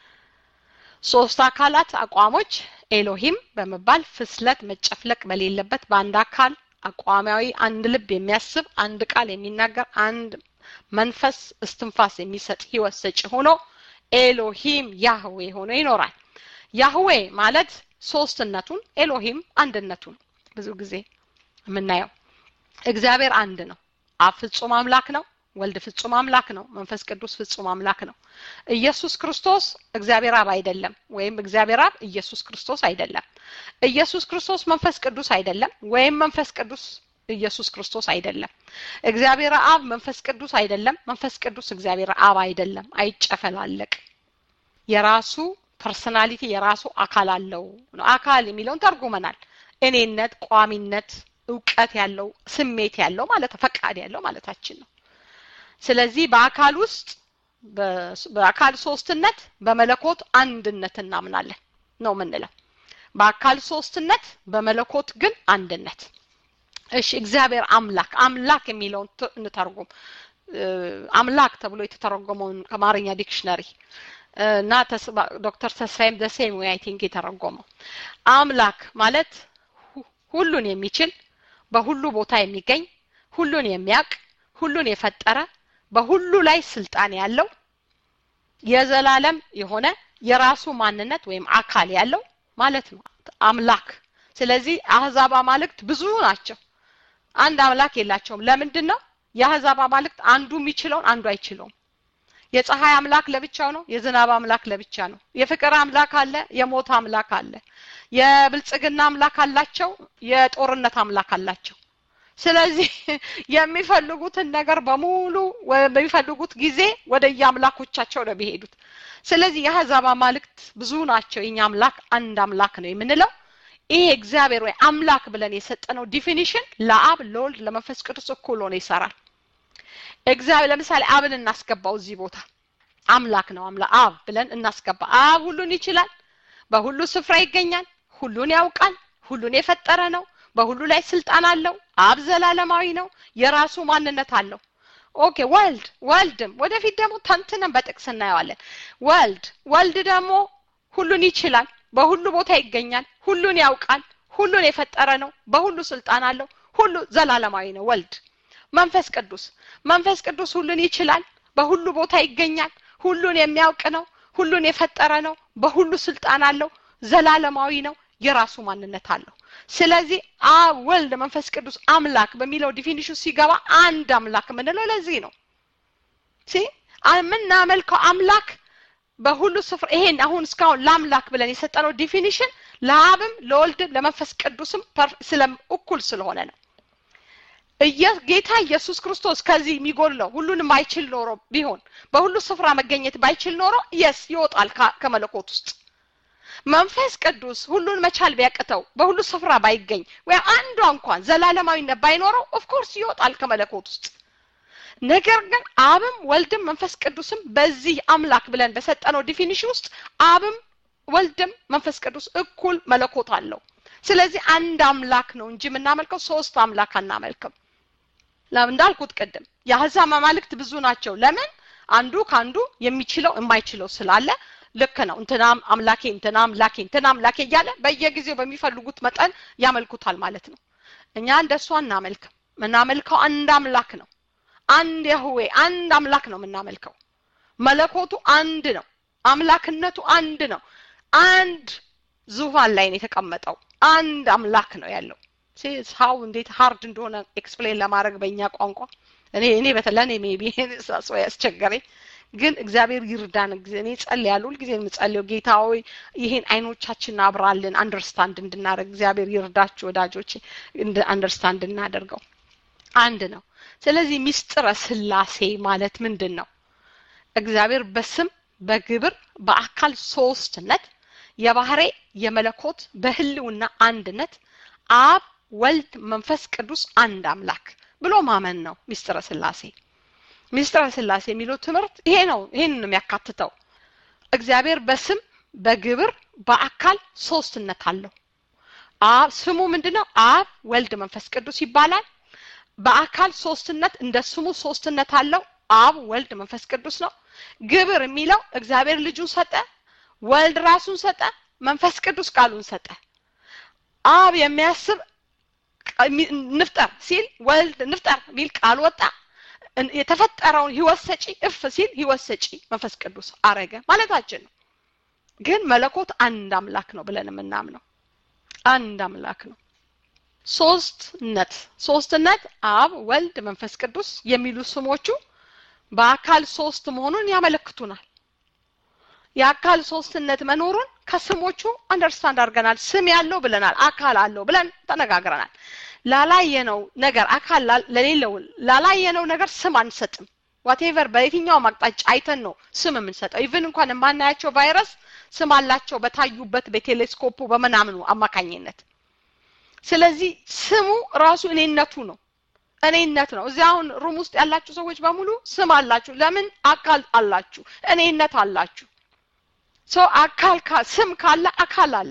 ሶስት አካላት አቋሞች ኤሎሂም በመባል ፍስለት መጨፍለቅ በሌለበት በአንድ አካል አቋማዊ አንድ ልብ የሚያስብ አንድ ቃል የሚናገር አንድ መንፈስ እስትንፋስ የሚሰጥ ህይወት ሰጪ ሆኖ ኤሎሂም ያህዌ ሆኖ ይኖራል። ያህዌ ማለት ሶስትነቱን ኤሎሂም አንድነቱን ብዙ ጊዜ የምናየው እግዚአብሔር አንድ ነው። አብ ፍጹም አምላክ ነው። ወልድ ፍጹም አምላክ ነው። መንፈስ ቅዱስ ፍጹም አምላክ ነው። ኢየሱስ ክርስቶስ እግዚአብሔር አብ አይደለም፣ ወይም እግዚአብሔር አብ ኢየሱስ ክርስቶስ አይደለም። ኢየሱስ ክርስቶስ መንፈስ ቅዱስ አይደለም፣ ወይም መንፈስ ቅዱስ ኢየሱስ ክርስቶስ አይደለም። እግዚአብሔር አብ መንፈስ ቅዱስ አይደለም፣ መንፈስ ቅዱስ እግዚአብሔር አብ አይደለም። አይጨፈላለቅ። የራሱ ፐርሰናሊቲ የራሱ አካል አለው ነው። አካል የሚለውን ተርጉመናል። እኔነት፣ ቋሚነት፣ እውቀት ያለው ስሜት ያለው ማለት ፈቃድ ያለው ማለታችን ነው። ስለዚህ በአካል ውስጥ በአካል ሶስትነት በመለኮት አንድነት እናምናለን ነው የምንለው። በአካል ሶስትነት በመለኮት ግን አንድነት። እሺ እግዚአብሔር አምላክ አምላክ የሚለውን እንተርጉም። አምላክ ተብሎ የተተረጎመውን ከአማርኛ ዲክሽነሪ እና ዶክተር ተስፋዬም ደሴም ወይ አይ ቲንክ የተረጎመው አምላክ ማለት ሁሉን የሚችል በሁሉ ቦታ የሚገኝ ሁሉን የሚያውቅ ሁሉን የፈጠረ በሁሉ ላይ ስልጣን ያለው የዘላለም የሆነ የራሱ ማንነት ወይም አካል ያለው ማለት ነው አምላክ። ስለዚህ አህዛብ አማልክት ብዙ ናቸው። አንድ አምላክ የላቸውም። ለምንድን ነው? የአህዛብ አማልክት አንዱ የሚችለውን አንዱ አይችለውም። የፀሐይ አምላክ ለብቻው ነው። የዝናብ አምላክ ለብቻ ነው። የፍቅር አምላክ አለ። የሞት አምላክ አለ። የብልጽግና አምላክ አላቸው። የጦርነት አምላክ አላቸው። ስለዚህ የሚፈልጉትን ነገር በሙሉ በሚፈልጉት ጊዜ ወደ የአምላኮቻቸው ነው የሚሄዱት። ስለዚህ የአህዛብ አማልክት ብዙ ናቸው። የኛ አምላክ አንድ አምላክ ነው የምንለው ይሄ እግዚአብሔር ወይ አምላክ ብለን የሰጠነው ዲፊኒሽን ለአብ ለወልድ ለመንፈስ ቅዱስ እኩል ሆኖ ይሰራል። እግዚአብሔር ለምሳሌ አብን እናስገባው እዚህ ቦታ አምላክ ነው አምላክ አብ ብለን እናስገባ አብ ሁሉን ይችላል በሁሉ ስፍራ ይገኛል ሁሉን ያውቃል ሁሉን የፈጠረ ነው በሁሉ ላይ ስልጣን አለው አብ ዘላለማዊ ነው የራሱ ማንነት አለው ኦኬ ወልድ ወልድም ወደፊት ደግሞ ተንትነን በጥቅስ እናየዋለን ወልድ ወልድ ደግሞ ሁሉን ይችላል በሁሉ ቦታ ይገኛል ሁሉን ያውቃል ሁሉን የፈጠረ ነው በሁሉ ስልጣን አለው ሁሉ ዘላለማዊ ነው ወልድ መንፈስ ቅዱስ መንፈስ ቅዱስ ሁሉን ይችላል በሁሉ ቦታ ይገኛል ሁሉን የሚያውቅ ነው ሁሉን የፈጠረ ነው በሁሉ ስልጣን አለው ዘላለማዊ ነው የራሱ ማንነት አለው ስለዚህ አብ ወልድ መንፈስ ቅዱስ አምላክ በሚለው ዲፊኒሽን ሲገባ አንድ አምላክ የምንለው ለዚህ ነው ሲ የምናመልከው አምላክ በሁሉ ስፍራ ይሄን አሁን እስካሁን ለአምላክ ብለን የሰጠነው ዲፊኒሽን ለአብም ለወልድም ለመንፈስ ቅዱስም ስለ እኩል ስለሆነ ነው ጌታ ኢየሱስ ክርስቶስ ከዚህ የሚጎድለው ሁሉንም አይችል ኖሮ ቢሆን በሁሉ ስፍራ መገኘት ባይችል ኖሮ የስ ይወጣል ከመለኮት ውስጥ መንፈስ ቅዱስ ሁሉን መቻል ቢያቅተው በሁሉ ስፍራ ባይገኝ ወይም አንዷ እንኳን ዘላለማዊነት ባይኖረው ኦፍኮርስ ይወጣል ከመለኮት ውስጥ ነገር ግን አብም ወልድም መንፈስ ቅዱስም በዚህ አምላክ ብለን በሰጠነው ዲፊኒሽን ውስጥ አብም ወልድም መንፈስ ቅዱስ እኩል መለኮት አለው ስለዚህ አንድ አምላክ ነው እንጂ የምናመልከው ሶስት አምላክ አናመልክም እንዳልኩት ቅድም የአህዛብ መማልክት ብዙ ናቸው ለምን አንዱ ከአንዱ የሚችለው የማይችለው ስላለ ልክ ነው እንትናም አምላኬ እንትና አምላኬ እንትና አምላኬ እያለ በየጊዜው በሚፈልጉት መጠን ያመልኩታል ማለት ነው እኛ እንደሱ አናመልክም ምናመልከው አንድ አምላክ ነው አንድ ያህዌ አንድ አምላክ ነው የምናመልከው መለኮቱ አንድ ነው አምላክነቱ አንድ ነው አንድ ዙፋን ላይ ነው የተቀመጠው አንድ አምላክ ነው ያለው ሀው እንዴት ሀርድ እንደሆነ ኤክስፕሌን ለማድረግ በእኛ ቋንቋ እኔ እኔ በተለኔ ሜቢ ሰው ያስቸገረኝ ግን እግዚአብሔር ይርዳን እኔ ጸልያለሁ ሁልጊዜ የምጸልየው ጌታ ሆይ ይሄን አይኖቻችን አብራልን አንደርስታንድ እንድናደርግ እግዚአብሔር ይርዳችሁ ወዳጆች አንደርስታንድ እናደርገው አንድ ነው ስለዚህ ሚስጥረ ስላሴ ማለት ምንድን ነው እግዚአብሔር በስም በግብር በአካል ሶስትነት የባህሬ የመለኮት በህልውና አንድነት አብ ወልድ መንፈስ ቅዱስ አንድ አምላክ ብሎ ማመን ነው ሚስጥረ ስላሴ ሚስጥረ ስላሴ የሚለው ትምህርት ይሄ ነው ይሄን ነው የሚያካትተው እግዚአብሔር በስም በግብር በአካል ሶስትነት አለው አብ ስሙ ምንድነው አብ ወልድ መንፈስ ቅዱስ ይባላል በአካል ሶስትነት እንደ ስሙ ሶስትነት አለው አብ ወልድ መንፈስ ቅዱስ ነው ግብር የሚለው እግዚአብሔር ልጁን ሰጠ ወልድ ራሱን ሰጠ መንፈስ ቅዱስ ቃሉን ሰጠ አብ የሚያስብ ንፍጠር ሲል ወልድ ንፍጠር ሚል ቃል ወጣ የተፈጠረውን ህይወት ሰጪ እፍ ሲል ህይወት ሰጪ መንፈስ ቅዱስ አረገ ማለታችን ነው ግን መለኮት አንድ አምላክ ነው ብለን የምናምነው አንድ አምላክ ነው ሶስትነት ሶስትነት አብ ወልድ መንፈስ ቅዱስ የሚሉ ስሞቹ በአካል ሶስት መሆኑን ያመለክቱናል የአካል ሶስትነት መኖሩን ከስሞቹ አንደርስታንድ አድርገናል ስም ያለው ብለናል አካል አለው ብለን ተነጋግረናል ላላየነው ነገር አካል ለሌለው ላላየነው ነገር ስም አንሰጥም ዋቴቨር በየትኛውም አቅጣጫ አይተን ነው ስም የምንሰጠው ኢቭን እንኳን የማናያቸው ቫይረስ ስም አላቸው በታዩበት በቴሌስኮፑ በምናምኑ አማካኝነት ስለዚህ ስሙ ራሱ እኔነቱ ነው እኔነት ነው እዚህ አሁን ሩም ውስጥ ያላችሁ ሰዎች በሙሉ ስም አላችሁ ለምን አካል አላችሁ እኔነት አላችሁ ሶ አካል ስም ካለ አካል አለ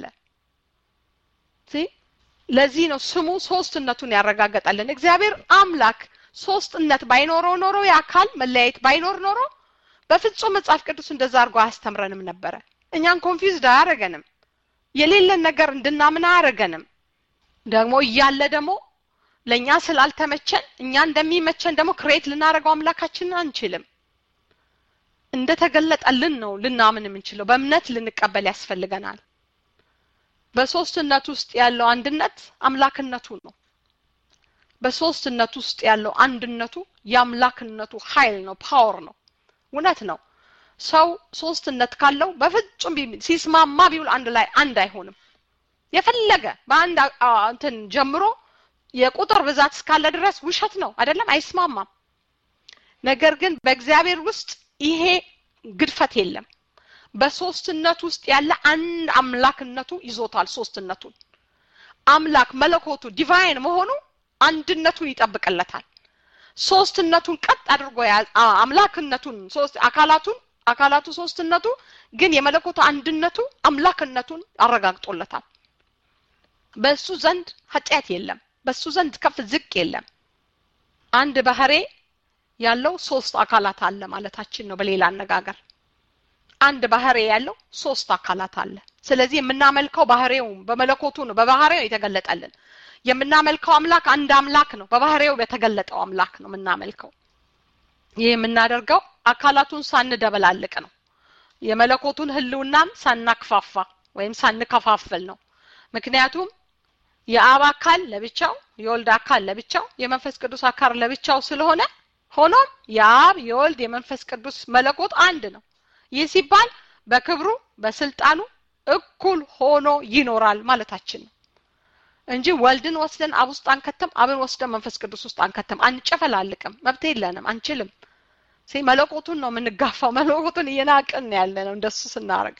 ለዚህ ነው ስሙ ሶስትነቱን ያረጋገጣለን እግዚአብሔር አምላክ ሶስትነት ባይኖረው ኖሮ የአካል መለያየት ባይኖር ኖሮ በፍጹም መጽሐፍ ቅዱስ እንደዛ አድርጎ አያስተምረንም ነበረ እኛን ኮንፊውዝድ አያረገንም የሌለን ነገር እንድናምን አያረገንም ደግሞ እያለ ደግሞ ለእኛ ስላልተመቸን እኛ እንደሚመቸን ደግሞ ክሬት ልናደረገው አምላካችንን አንችልም እንደተገለጠልን ነው ልናምን የምንችለው በእምነት ልንቀበል ያስፈልገናል በሶስትነት ውስጥ ያለው አንድነት አምላክነቱ ነው በሶስትነት ውስጥ ያለው አንድነቱ የአምላክነቱ ኃይል ነው ፓወር ነው እውነት ነው ሰው ሶስትነት ካለው በፍጹም ሲስማማ ቢውል አንድ ላይ አንድ አይሆንም የፈለገ በአንድ እንትን ጀምሮ የቁጥር ብዛት እስካለ ድረስ ውሸት ነው አይደለም አይስማማም ነገር ግን በእግዚአብሔር ውስጥ ይሄ ግድፈት የለም በሶስትነት ውስጥ ያለ አንድ አምላክነቱ ይዞታል ሶስትነቱን አምላክ መለኮቱ ዲቫይን መሆኑ አንድነቱን ይጠብቅለታል ሶስትነቱን ቀጥ አድርጎ አምላክነቱን ሶስት አካላቱን አካላቱ ሶስትነቱ ግን የመለኮቱ አንድነቱ አምላክነቱን አረጋግጦለታል በሱ ዘንድ ኃጢአት የለም በሱ ዘንድ ከፍ ዝቅ የለም አንድ ባህሬ ያለው ሶስት አካላት አለ ማለታችን ነው በሌላ አነጋገር አንድ ባህሬ ያለው ሶስት አካላት አለ ስለዚህ የምናመልከው ባህሬው በመለኮቱ ነው በባህሬው የተገለጠልን የምናመልከው አምላክ አንድ አምላክ ነው በባህሬው የተገለጠው አምላክ ነው የምናመልከው ይህ የምናደርገው አካላቱን ሳንደበላልቅ ነው የመለኮቱን ህልውናም ሳናክፋፋ ወይም ሳንከፋፍል ነው ምክንያቱም የአብ አካል ለብቻው የወልድ አካል ለብቻው የመንፈስ ቅዱስ አካል ለብቻው ስለሆነ ሆኖም የአብ የወልድ የመንፈስ ቅዱስ መለኮት አንድ ነው ይህ ሲባል በክብሩ በስልጣኑ እኩል ሆኖ ይኖራል ማለታችን ነው እንጂ ወልድን ወስደን አብ ውስጥ አንከተም አብን ወስደን መንፈስ ቅዱስ ውስጥ አንከተም አንጨፈላልቅም መብት የለንም አንችልም ሲ መለኮቱን ነው የምንጋፋው መለኮቱን እየናቅን ያለ ነው እንደሱ ስናረግ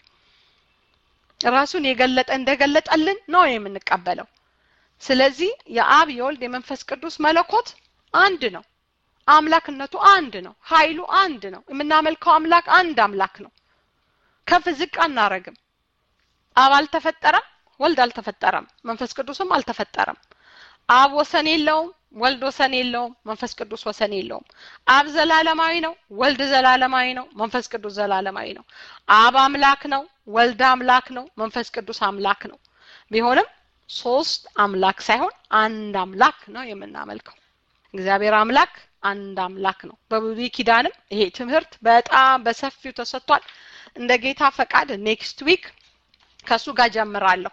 ራሱን የገለጠ እንደገለጠልን ነው የምንቀበለው ስለዚህ የአብ የወልድ የመንፈስ ቅዱስ መለኮት አንድ ነው አምላክነቱ አንድ ነው ኃይሉ አንድ ነው የምናመልከው አምላክ አንድ አምላክ ነው ከፍ ዝቅ አናረግም አብ አልተፈጠረም ወልድ አልተፈጠረም መንፈስ ቅዱስም አልተፈጠረም አብ ወሰን የለውም ወልድ ወሰን የለውም መንፈስ ቅዱስ ወሰን የለውም አብ ዘላለማዊ ነው ወልድ ዘላለማዊ ነው መንፈስ ቅዱስ ዘላለማዊ ነው አብ አምላክ ነው ወልድ አምላክ ነው መንፈስ ቅዱስ አምላክ ነው ቢሆንም ሶስት አምላክ ሳይሆን አንድ አምላክ ነው የምናመልከው እግዚአብሔር አምላክ አንድ አምላክ ነው በብሉይ ኪዳንም ይሄ ትምህርት በጣም በሰፊው ተሰጥቷል እንደ ጌታ ፈቃድ ኔክስት ዊክ ከሱ ጋር ጀምራለሁ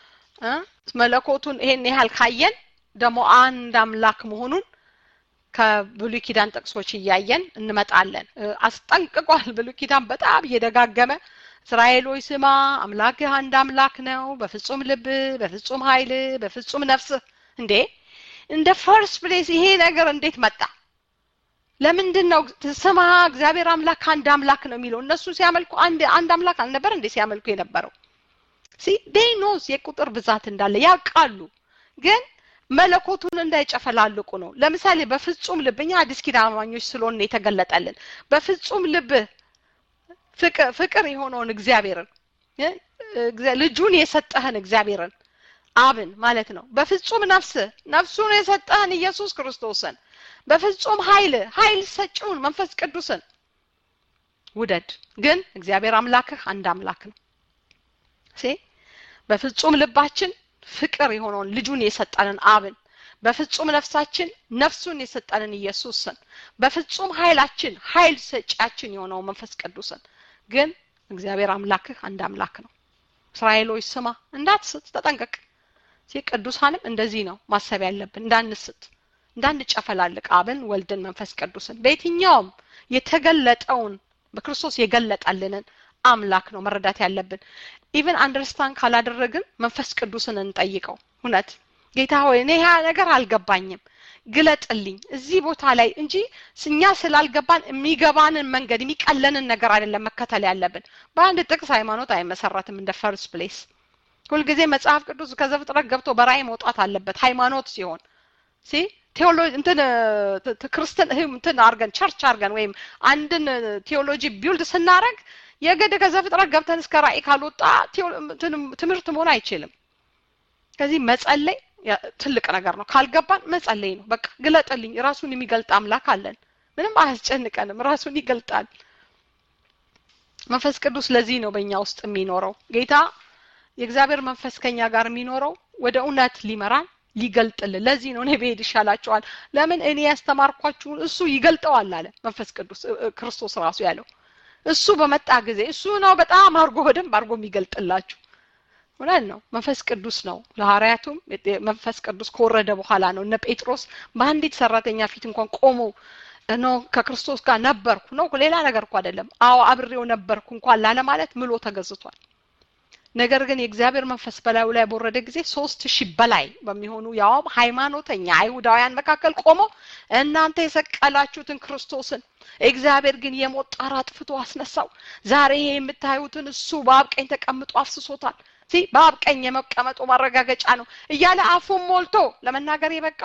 መለኮቱን ይሄን ያህል ካየን ደግሞ አንድ አምላክ መሆኑን ከብሉይ ኪዳን ጥቅሶች እያየን እንመጣለን አስጠንቅቋል ብሉይ ኪዳን በጣም እየደጋገመ እስራኤሎች ስማ አምላክህ አንድ አምላክ ነው በፍጹም ልብ በፍጹም ኃይል በፍጹም ነፍስ እንዴ እንደ ፈርስት ፕሌስ ይሄ ነገር እንዴት መጣ ለምንድን ነው ስማ እግዚአብሔር አምላክ አንድ አምላክ ነው የሚለው እነሱ ሲያመልኩ አንድ አንድ አምላክ አልነበር እንዴ ሲያመልኩ የነበረው ሲ ዴይ ኖስ የቁጥር ብዛት እንዳለ ያውቃሉ ግን መለኮቱን እንዳይጨፈላልቁ ነው ለምሳሌ በፍጹም ልብ እኛ አዲስ ኪዳን አማኞች ስለሆነ የተገለጠልን በፍጹም ልብ ፍቅር የሆነውን እግዚአብሔርን ልጁን የሰጠህን እግዚአብሔርን አብን ማለት ነው በፍጹም ነፍስ ነፍሱን የሰጠህን ኢየሱስ ክርስቶስን በፍጹም ኃይል ኃይል ሰጪውን መንፈስ ቅዱስን ውደድ ግን እግዚአብሔር አምላክህ አንድ አምላክ ነው ሴ በፍጹም ልባችን ፍቅር የሆነውን ልጁን የሰጠንን አብን በፍጹም ነፍሳችን ነፍሱን የሰጠንን ኢየሱስን በፍጹም ኃይላችን ኃይል ሰጪያችን የሆነው መንፈስ ቅዱስን ግን እግዚአብሔር አምላክህ አንድ አምላክ ነው እስራኤሎች ስማ እንዳትስት ተጠንቀቅ ቅዱሳንም እንደዚህ ነው ማሰብ ያለብን እንዳንስት እንዳንጨፈላልቅ አብን ወልድን መንፈስ ቅዱስን በየትኛውም የተገለጠውን በክርስቶስ የገለጠልንን አምላክ ነው መረዳት ያለብን ኢቨን አንደርስታንድ ካላደረግን መንፈስ ቅዱስን እንጠይቀው እውነት ጌታ ሆይ እኔ ያ ነገር አልገባኝም ግለጥልኝ እዚህ ቦታ ላይ እንጂ እኛ ስላልገባን የሚገባንን መንገድ የሚቀለንን ነገር አይደለም መከተል ያለብን በአንድ ጥቅስ ሃይማኖት አይመሰረትም እንደ ፈርስት ፕሌስ ሁልጊዜ መጽሐፍ ቅዱስ ከዘፍጥረት ገብቶ በራእይ መውጣት አለበት ሃይማኖት ሲሆን ሲ ቴዎሎጂ እንትን ክርስትን እንትን አርገን ቸርች አርገን ወይም አንድን ቴዎሎጂ ቢውልድ ስናረግ የግድ ከዘፍጥረት ገብተን እስከ ራእይ ካልወጣ ትምህርት መሆን አይችልም ከዚህ መጸለይ ትልቅ ነገር ነው ካልገባን መጸለይ ነው በቃ ግለጥልኝ ራሱን የሚገልጥ አምላክ አለን ምንም አያስጨንቀንም ራሱን ይገልጣል መንፈስ ቅዱስ ለዚህ ነው በእኛ ውስጥ የሚኖረው ጌታ የእግዚአብሔር መንፈስ ከኛ ጋር የሚኖረው ወደ እውነት ሊመራን ሊገልጥልን ለዚህ ነው እኔ ብሄድ ይሻላቸዋል ለምን እኔ ያስተማርኳችሁን እሱ ይገልጠዋል አለ መንፈስ ቅዱስ ክርስቶስ ራሱ ያለው እሱ በመጣ ጊዜ እሱ ነው በጣም አርጎ በደንብ አርጎ የሚገልጥላችሁ እውነት ነው መንፈስ ቅዱስ ነው ለሐዋርያቱም መንፈስ ቅዱስ ከወረደ በኋላ ነው እነ ጴጥሮስ በአንዲት ሰራተኛ ፊት እንኳን ቆሞ ነው ከክርስቶስ ጋር ነበርኩ ነው ሌላ ነገር እኮ አይደለም አዎ አብሬው ነበርኩ እንኳን ላለ ማለት ምሎ ተገዝቷል ነገር ግን የእግዚአብሔር መንፈስ በላዩ ላይ በወረደ ጊዜ ሶስት ሺህ በላይ በሚሆኑ ያውም ሃይማኖተኛ አይሁዳውያን መካከል ቆሞ እናንተ የሰቀላችሁትን ክርስቶስን እግዚአብሔር ግን የሞት ጣር አጥፍቶ አስነሳው ዛሬ ይሄ የምታዩትን እሱ በአብ ቀኝ ተቀምጦ አፍስሶታል በአብ ቀኝ የመቀመጡ ማረጋገጫ ነው እያለ አፉን ሞልቶ ለመናገር የበቃው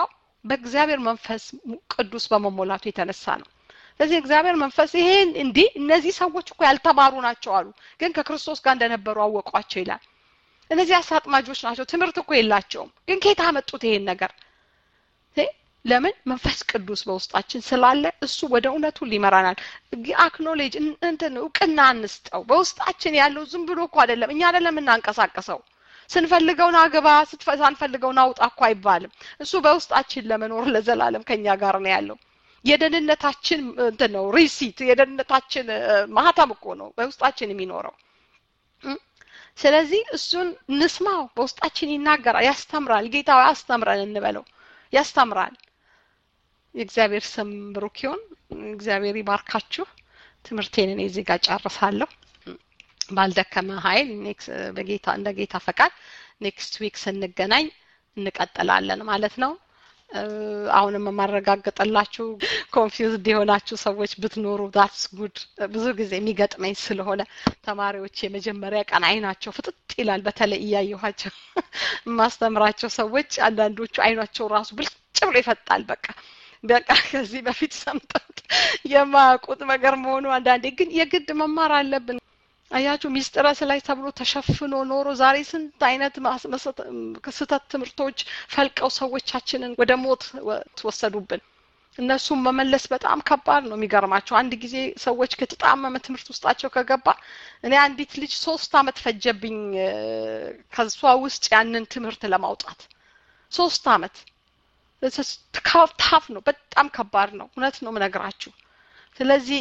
በእግዚአብሔር መንፈስ ቅዱስ በመሞላቱ የተነሳ ነው ስለዚህ እግዚአብሔር መንፈስ ይሄን እንዲህ እነዚህ ሰዎች እኮ ያልተማሩ ናቸው አሉ ግን ከክርስቶስ ጋር እንደነበሩ አወቋቸው ይላል እነዚህ አሳጥማጆች ናቸው ትምህርት እኮ የላቸውም ግን ከየት አመጡት ይሄን ነገር ለምን መንፈስ ቅዱስ በውስጣችን ስላለ እሱ ወደ እውነቱ ሊመራናል አክኖሌጅ እንትን እውቅና እንስጠው በውስጣችን ያለው ዝም ብሎ እኮ አይደለም እኛ አይደለም እናንቀሳቀሰው ስንፈልገውን አግባ ሳንፈልገውን አውጣ እኮ አይባልም እሱ በውስጣችን ለመኖር ለዘላለም ከኛ ጋር ነው ያለው የደህንነታችን እንትን ነው ሪሲት የደህንነታችን ማህተም እኮ ነው በውስጣችን የሚኖረው ስለዚህ እሱን እንስማው በውስጣችን ይናገራል ያስተምራል ጌታ ያስተምረን እንበለው ያስተምራል የእግዚአብሔር ስም ብሩክ ይሁን እግዚአብሔር ይባርካችሁ ትምህርቴን እኔ እዚህ ጋር ጨርሳለሁ ባልደከመ ኃይል በጌታ እንደ ጌታ ፈቃድ ኔክስት ዊክ ስንገናኝ እንቀጥላለን ማለት ነው አሁንም የማረጋግጥላችሁ ኮንፊውዝድ የሆናችሁ ሰዎች ብትኖሩ ዳትስ ጉድ ብዙ ጊዜ የሚገጥመኝ ስለሆነ ተማሪዎች የመጀመሪያ ቀን አይናቸው ፍጥጥ ይላል በተለይ እያየኋቸው የማስተምራቸው ሰዎች አንዳንዶቹ አይናቸው ራሱ ብልጭ ብሎ ይፈጣል በቃ በቃ ከዚህ በፊት ሰምተውት የማያውቁት ነገር መሆኑ አንዳንዴ ግን የግድ መማር አለብን አያችሁ ሚስጥረ ስላይ ተብሎ ተሸፍኖ ኖሮ ዛሬ ስንት አይነት ስህተት ትምህርቶች ፈልቀው ሰዎቻችንን ወደ ሞት ወሰዱብን እነሱም መመለስ በጣም ከባድ ነው የሚገርማቸው አንድ ጊዜ ሰዎች ከተጣመመ ትምህርት ውስጣቸው ከገባ እኔ አንዲት ልጅ ሶስት አመት ፈጀብኝ ከሷ ውስጥ ያንን ትምህርት ለማውጣት ሶስት አመት ታፍ ነው በጣም ከባድ ነው እውነት ነው ምነግራችሁ ስለዚህ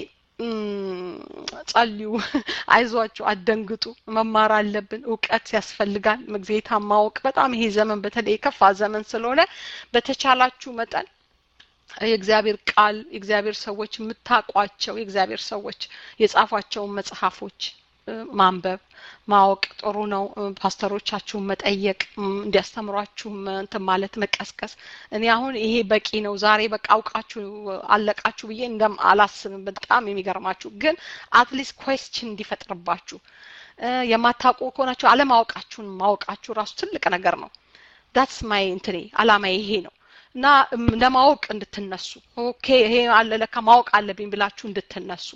ጸልዩ አይዟችሁ አደንግጡ መማር አለብን እውቀት ያስፈልጋል ጌታ ማወቅ በጣም ይሄ ዘመን በተለይ የከፋ ዘመን ስለሆነ በተቻላችሁ መጠን የእግዚአብሔር ቃል የእግዚአብሔር ሰዎች የምታቋቸው የእግዚአብሔር ሰዎች የጻፏቸውን መጽሐፎች ማንበብ ማወቅ ጥሩ ነው ፓስተሮቻችሁን መጠየቅ እንዲያስተምሯችሁ እንትን ማለት መቀስቀስ እኔ አሁን ይሄ በቂ ነው ዛሬ በቃ አውቃችሁ አለቃችሁ ብዬ እንደም አላስብም በጣም የሚገርማችሁ ግን አትሊስት ኮስችን እንዲፈጥርባችሁ የማታውቁ ከሆናችሁ አለማወቃችሁን ማወቃችሁ ራሱ ትልቅ ነገር ነው ዳትስ ማይ እንትኔ አላማ ይሄ ነው እና ለማወቅ እንድትነሱ ኦኬ ይሄ አለ ለካ ማወቅ አለብኝ ብላችሁ እንድትነሱ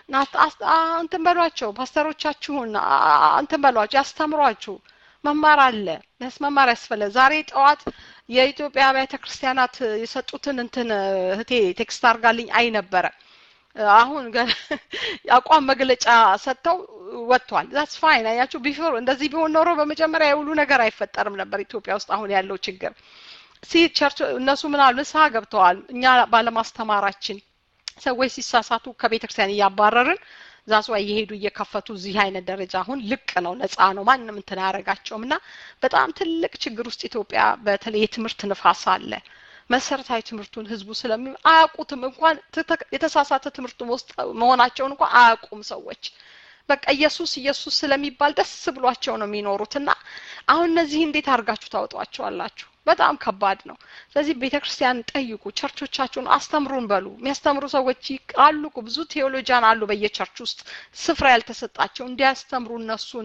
እንትን በሏቸው ፓስተሮቻችሁን እንትን በሏቸው ያስተምሯችሁ መማር አለ መማር ያስፈለ ዛሬ ጠዋት የኢትዮጵያ አብያተ ክርስቲያናት የሰጡትን እንትን እህቴ ቴክስት አርጋልኝ አይ ነበረ አሁን አቋም መግለጫ ሰጥተው ወጥቷል ዛትስ ፋይን አያችሁ ቢፎር እንደዚህ ቢሆን ኖሮ በመጀመሪያ የሁሉ ነገር አይፈጠርም ነበር ኢትዮጵያ ውስጥ አሁን ያለው ችግር ሲ ቸርች እነሱ ምን አሉ ንስሐ ገብተዋል እኛ ባለማስተማራችን ሰዎች ሲሳሳቱ ከቤተ ክርስቲያን እያባረርን ዛሷ እየሄዱ እየከፈቱ እዚህ አይነት ደረጃ አሁን ልቅ ነው ነፃ ነው ማንም እንትን አያረጋቸውም እና በጣም ትልቅ ችግር ውስጥ ኢትዮጵያ በተለይ የትምህርት ንፋስ አለ መሰረታዊ ትምህርቱን ህዝቡ ስለሚ አያውቁትም እንኳን የተሳሳተ ትምህርት ውስጥ መሆናቸውን እንኳን አያውቁም ሰዎች በቃ ኢየሱስ ኢየሱስ ስለሚባል ደስ ብሏቸው ነው የሚኖሩት እና አሁን እነዚህ እንዴት አድርጋችሁ ታወጧቸዋላችሁ በጣም ከባድ ነው ስለዚህ ቤተ ክርስቲያን ጠይቁ ቸርቾቻችሁን አስተምሩን በሉ የሚያስተምሩ ሰዎች አሉ ብዙ ቴዎሎጂያን አሉ በየቸርች ውስጥ ስፍራ ያልተሰጣቸው እንዲያስተምሩ እነሱን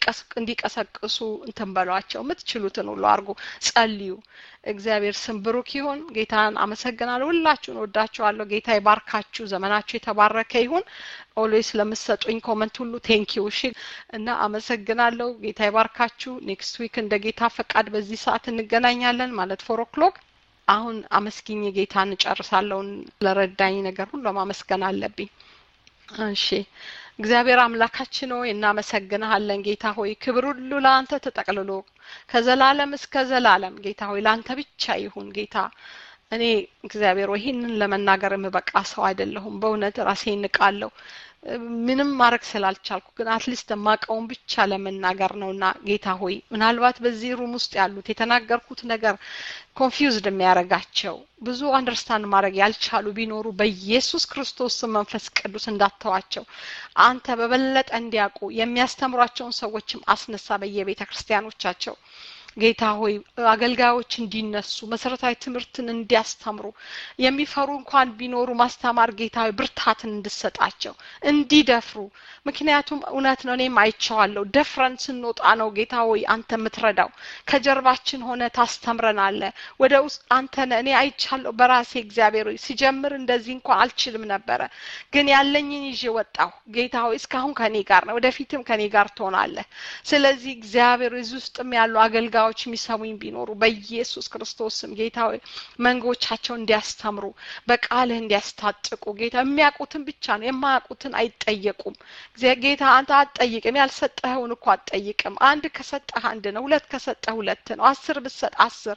እንዲቀሰቅሱ እንትን በሏቸው የምትችሉትን ሁሉ አድርጉ ጸልዩ እግዚአብሔር ስም ብሩክ ይሁን ጌታን አመሰግናለሁ ሁላችሁን ወዳችኋለሁ ጌታ ይባርካችሁ ዘመናችሁ የተባረከ ይሁን ኦልዌይስ ለምሰጡኝ ኮመንት ሁሉ ቴንኪው እሺ እና አመሰግናለሁ ጌታ ይባርካችሁ ኔክስት ዊክ እንደ ጌታ ፈቃድ በዚህ ሰዓት እንገናኛለን ማለት ፎር ኦክሎክ አሁን አመስግኝ ጌታን እጨርሳለሁን ለረዳኝ ነገር ሁሉ ማመስገን አለብኝ እሺ እግዚአብሔር አምላካችን ሆይ እናመሰግንሃለን ጌታ ሆይ ክብር ሁሉ ለአንተ ተጠቅልሎ ከዘላለም እስከ ዘላለም ጌታ ሆይ ለአንተ ብቻ ይሁን ጌታ እኔ እግዚአብሔር ሆይ ይህንን ለመናገር የምበቃ ሰው አይደለሁም በእውነት ራሴ እንቃለሁ ምንም ማድረግ ስላልቻልኩ ግን አትሊስት የማቀውን ብቻ ለመናገር ነውና ጌታ ሆይ ምናልባት በዚህ ሩም ውስጥ ያሉት የተናገርኩት ነገር ኮንፊውዝድ የሚያደርጋቸው ብዙ አንደርስታንድ ማድረግ ያልቻሉ ቢኖሩ በኢየሱስ ክርስቶስ መንፈስ ቅዱስ እንዳተዋቸው አንተ በበለጠ እንዲያውቁ የሚያስተምሯቸውን ሰዎችም አስነሳ በየቤተ ክርስቲያኖቻቸው ጌታ ሆይ አገልጋዮች እንዲነሱ መሰረታዊ ትምህርትን እንዲያስተምሩ የሚፈሩ እንኳን ቢኖሩ ማስተማር ጌታ ሆይ ብርታትን እንድሰጣቸው እንዲደፍሩ ምክንያቱም እውነት ነው እኔም አይቼዋለሁ ደፍረን ስንወጣ ነው ጌታ ሆይ አንተ የምትረዳው ከጀርባችን ሆነ ታስተምረናለ ወደ ውስጥ አንተ እኔ አይቻለሁ በራሴ እግዚአብሔር ሆይ ሲጀምር እንደዚህ እንኳን አልችልም ነበረ ግን ያለኝን ይዤ ወጣሁ ጌታ ሆይ እስካሁን ከኔ ጋር ነው ወደፊትም ከኔ ጋር ትሆናለህ ስለዚህ እግዚአብሔር እዚህ ውስጥም ያሉ አገልጋዮች የሚሰሙኝ ቢኖሩ በኢየሱስ ክርስቶስም ጌታ ሆይ መንጎቻቸው እንዲያስተምሩ በቃልህ እንዲያስታጥቁ ጌታ የሚያውቁትን ብቻ ነው የማያውቁትን አይጠየቁም ጌታ አንተ አትጠይቅም ያልሰጠኸውን እኮ አትጠይቅም አንድ ከሰጠህ አንድ ነው ሁለት ከሰጠህ ሁለት ነው አስር ብሰጥ አስር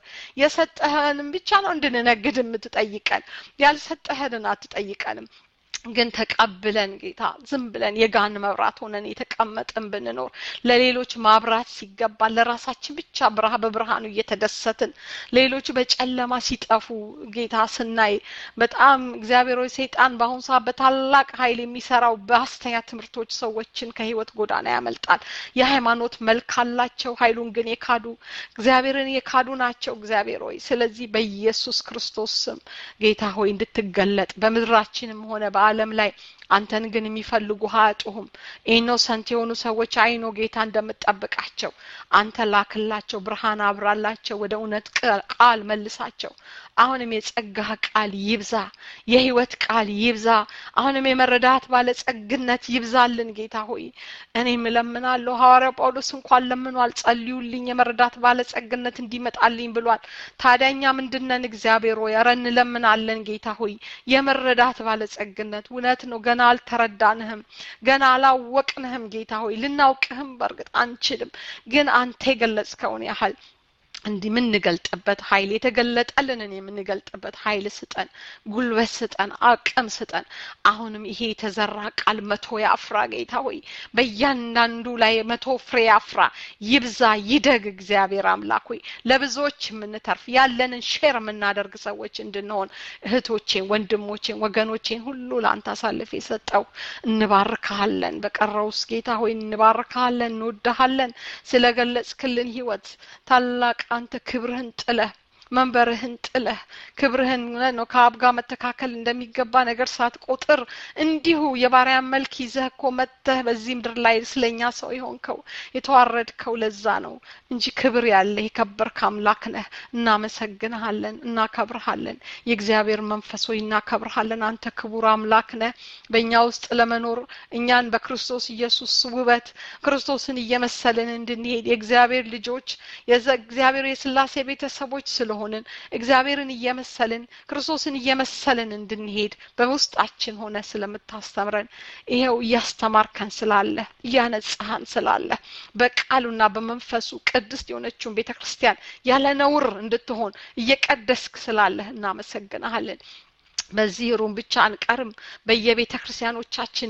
የሰጠህንም ብቻ ነው እንድንነግድ የምትጠይቀን ያልሰጠህንን አትጠይቀንም ግን ተቀብለን ጌታ ዝም ብለን የጋን መብራት ሆነን የተቀመጥን ብንኖር ለሌሎች ማብራት ሲገባ ለራሳችን ብቻ ብርሃ በብርሃኑ እየተደሰትን ሌሎች በጨለማ ሲጠፉ ጌታ ስናይ በጣም እግዚአብሔር ሆይ ሰይጣን በአሁኑ ሰዓት በታላቅ ኃይል የሚሰራው በአስተኛ ትምህርቶች ሰዎችን ከህይወት ጎዳና ያመልጣል የሃይማኖት መልክ አላቸው ኃይሉን ግን የካዱ እግዚአብሔርን የካዱ ናቸው እግዚአብሔር ሆይ ስለዚህ በኢየሱስ ክርስቶስ ስም ጌታ ሆይ እንድትገለጥ በምድራችንም ሆነ በአለም ላይ አንተን ግን የሚፈልጉ አያጡሁም ኢኖሰንት የሆኑ ሰዎች አይኖ ጌታ እንደምጠብቃቸው አንተ ላክላቸው ብርሃን አብራላቸው ወደ እውነት ቃል መልሳቸው አሁንም የጸጋህ ቃል ይብዛ የህይወት ቃል ይብዛ አሁንም የመረዳት ባለጸግነት ይብዛልን ጌታ ሆይ እኔም እለምናለሁ ሐዋርያ ጳውሎስ እንኳን ለምኗል ጸልዩልኝ የመረዳት ባለጸግነት እንዲመጣልኝ ብሏል ታዲያኛ ምንድነን እግዚአብሔር ሆይ ኧረ እንለምናለን ጌታ ሆይ የመረዳት ባለጸግነት እውነት ነው ገና አልተረዳንህም ገና አላወቅንህም ጌታ ሆይ ልናውቅህም በእርግጥ አንችልም ግን አንተ የገለጽከውን ያህል እንዲህ የምንገልጥበት ኃይል የተገለጠልንን የምንገልጥበት ኃይል ስጠን ጉልበት ስጠን አቅም ስጠን አሁንም ይሄ የተዘራ ቃል መቶ ያፍራ ጌታ ሆይ በእያንዳንዱ ላይ መቶ ፍሬ ያፍራ ይብዛ ይደግ እግዚአብሔር አምላክ ሆይ ለብዙዎች የምንተርፍ ያለንን ሼር የምናደርግ ሰዎች እንድንሆን እህቶቼን ወንድሞቼን ወገኖቼን ሁሉ ለአንተ አሳልፍ የሰጠው እንባርካለን በቀረውስ ጌታ ሆይ እንባርካለን እንወዳሃለን ስለገለጽክልን ህይወት ታላቅ አንተ ክብርህን ጥለህ መንበርህን ጥለህ ክብርህን ነው ከአብ ጋር መተካከል እንደሚገባ ነገር ሳትቆጥር እንዲሁ የባሪያን መልክ ይዘህ እኮ መጥተህ በዚህ ምድር ላይ ስለኛ ሰው የሆንከው የተዋረድከው ለዛ ነው እንጂ ክብር ያለ የከበርክ አምላክ ነህ እናመሰግንሃለን እናከብርሃለን የእግዚአብሔር መንፈስ ሆይ እናከብርሃለን አንተ ክቡር አምላክ ነህ በእኛ ውስጥ ለመኖር እኛን በክርስቶስ ኢየሱስ ውበት ክርስቶስን እየመሰልን እንድንሄድ የእግዚአብሔር ልጆች እግዚአብሔር የስላሴ ቤተሰቦች ስለሆኑ ሆንን እግዚአብሔርን እየመሰልን ክርስቶስን እየመሰልን እንድንሄድ በውስጣችን ሆነ ስለምታስተምረን ይኸው እያስተማርከን ስላለ እያነጻሃን ስላለ በቃሉና በመንፈሱ ቅድስት የሆነችውን ቤተ ክርስቲያን ያለ ነውር እንድትሆን እየቀደስክ ስላለህ እናመሰግናሃለን በዚህ ሩም ብቻ አንቀርም በየቤተ ክርስቲያኖቻችን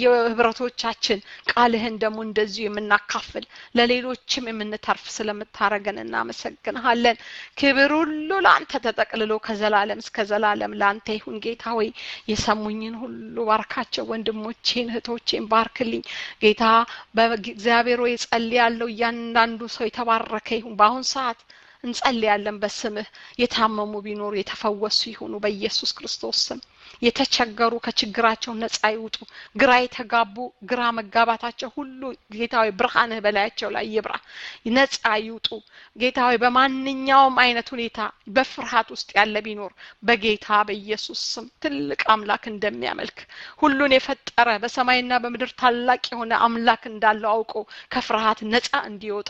በየህብረቶቻችን ቃልህን ደግሞ እንደዚሁ የምናካፍል ለሌሎችም የምንተርፍ ስለምታረገን እናመሰግንሃለን ክብር ሁሉ ለአንተ ተጠቅልሎ ከዘላለም እስከ ዘላለም ለአንተ ይሁን ጌታ ሆይ የሰሙኝን ሁሉ ባርካቸው ወንድሞቼን እህቶቼን ባርክልኝ ጌታ በእግዚአብሔር ሆይ ጸልያለሁ እያንዳንዱ ሰው የተባረከ ይሁን በአሁን ሰዓት እንጸልያለን በስምህ የታመሙ ቢኖሩ የተፈወሱ ይሁኑ በኢየሱስ ክርስቶስ ስም የተቸገሩ ከችግራቸው ነጻ ይውጡ ግራ የተጋቡ ግራ መጋባታቸው ሁሉ ጌታዊ ብርሃንህ በላያቸው ላይ ይብራ ነጻ ይውጡ ጌታዊ በማንኛውም አይነት ሁኔታ በፍርሃት ውስጥ ያለ ቢኖር በጌታ በኢየሱስ ስም ትልቅ አምላክ እንደሚያመልክ ሁሉን የፈጠረ በሰማይና በምድር ታላቅ የሆነ አምላክ እንዳለው አውቆ ከፍርሃት ነጻ እንዲወጣ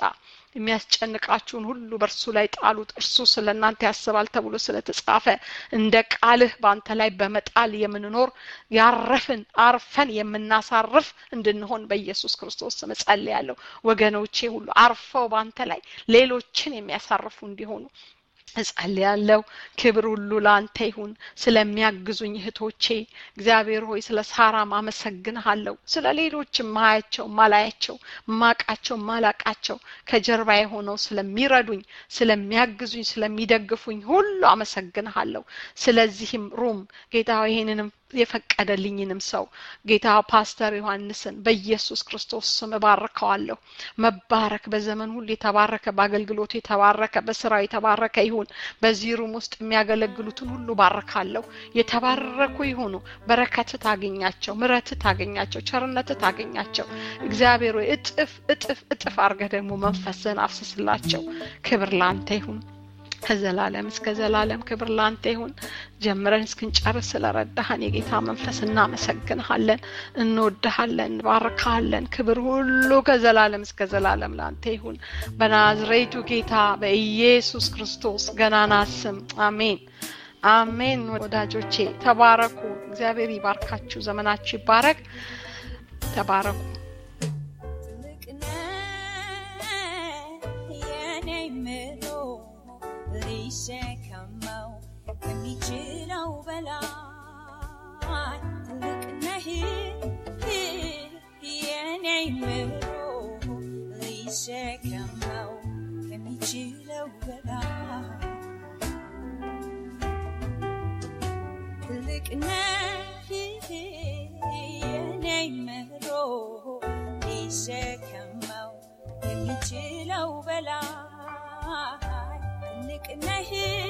የሚያስጨንቃችሁን ሁሉ በእርሱ ላይ ጣሉት እርሱ ስለ እናንተ ያስባል ተብሎ ስለተጻፈ እንደ ቃልህ በአንተ ላይ በመጣል የምንኖር ያረፍን አርፈን የምናሳርፍ እንድንሆን በኢየሱስ ክርስቶስ ስም ጸልያለሁ ወገኖቼ ሁሉ አርፈው በአንተ ላይ ሌሎችን የሚያሳርፉ እንዲሆኑ እጸልያለሁ ክብር ሁሉ ለአንተ ይሁን ስለሚያግዙኝ እህቶቼ እግዚአብሔር ሆይ ስለ ሳራም አመሰግንሃለሁ ስለ ሌሎች ማያቸው ማላያቸው ማቃቸው ማላቃቸው ከጀርባ የሆነው ስለሚረዱኝ ስለሚያግዙኝ ስለሚደግፉኝ ሁሉ አመሰግንሃለሁ ስለዚህም ሩም ጌታ ይህንንም የፈቀደልኝንም ሰው ጌታ ፓስተር ዮሐንስን በኢየሱስ ክርስቶስ ስም እባርከዋለሁ። መባረክ በዘመን ሁሉ የተባረከ በአገልግሎቱ የተባረከ በስራው የተባረከ ይሁን። በዚህ ሩም ውስጥ የሚያገለግሉትን ሁሉ ባርካለሁ። የተባረኩ ይሁኑ። በረከት ታገኛቸው፣ ምረት ታገኛቸው፣ ቸርነት ታገኛቸው። እግዚአብሔር ሆይ እጥፍ እጥፍ እጥፍ አድርገህ ደግሞ መንፈስህን አፍስስላቸው። ክብር ላንተ ይሁን። ከዘላለም እስከ ዘላለም ክብር ላንተ ይሁን። ጀምረን እስክንጨርስ ስለረዳህን የጌታ መንፈስ እናመሰግንሃለን፣ እንወድሃለን፣ እንባርካለን። ክብር ሁሉ ከዘላለም እስከ ዘላለም ላንተ ይሁን። በናዝሬቱ ጌታ በኢየሱስ ክርስቶስ ገናና ስም አሜን። አሜን። ወዳጆቼ ተባረኩ። እግዚአብሔር ይባርካችሁ። ዘመናችሁ ይባረክ። ተባረኩ። ሊሸከመው ከሚችለው በላይ ትልቅ ነህ የኔ ምሮ ሊሸከመው ከሚችለው በላይ ትልቅ ነህ የኔ ምሮ ሊሸከመው ከሚችለው በላይ ትልቅ ነህ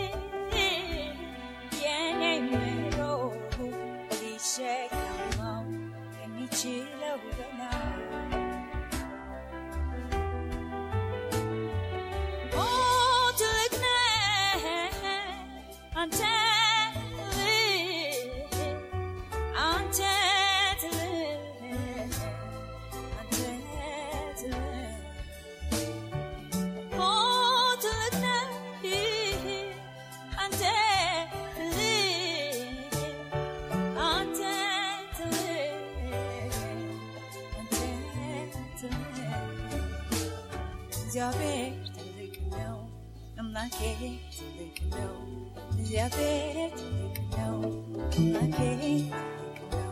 የኔ ምሮ ሊሸከመው የሚችለው በላይ ኦ ትልቅ ነህ አንተ አንተ ትልቅ አንተ ትልቅ እግዚአብሔር ትልቅ ነው፣ አምላኬ ትልቅ ነው። እግዚአብሔር ትልቅ ነው፣ አምላኬ ትልቅ ነው።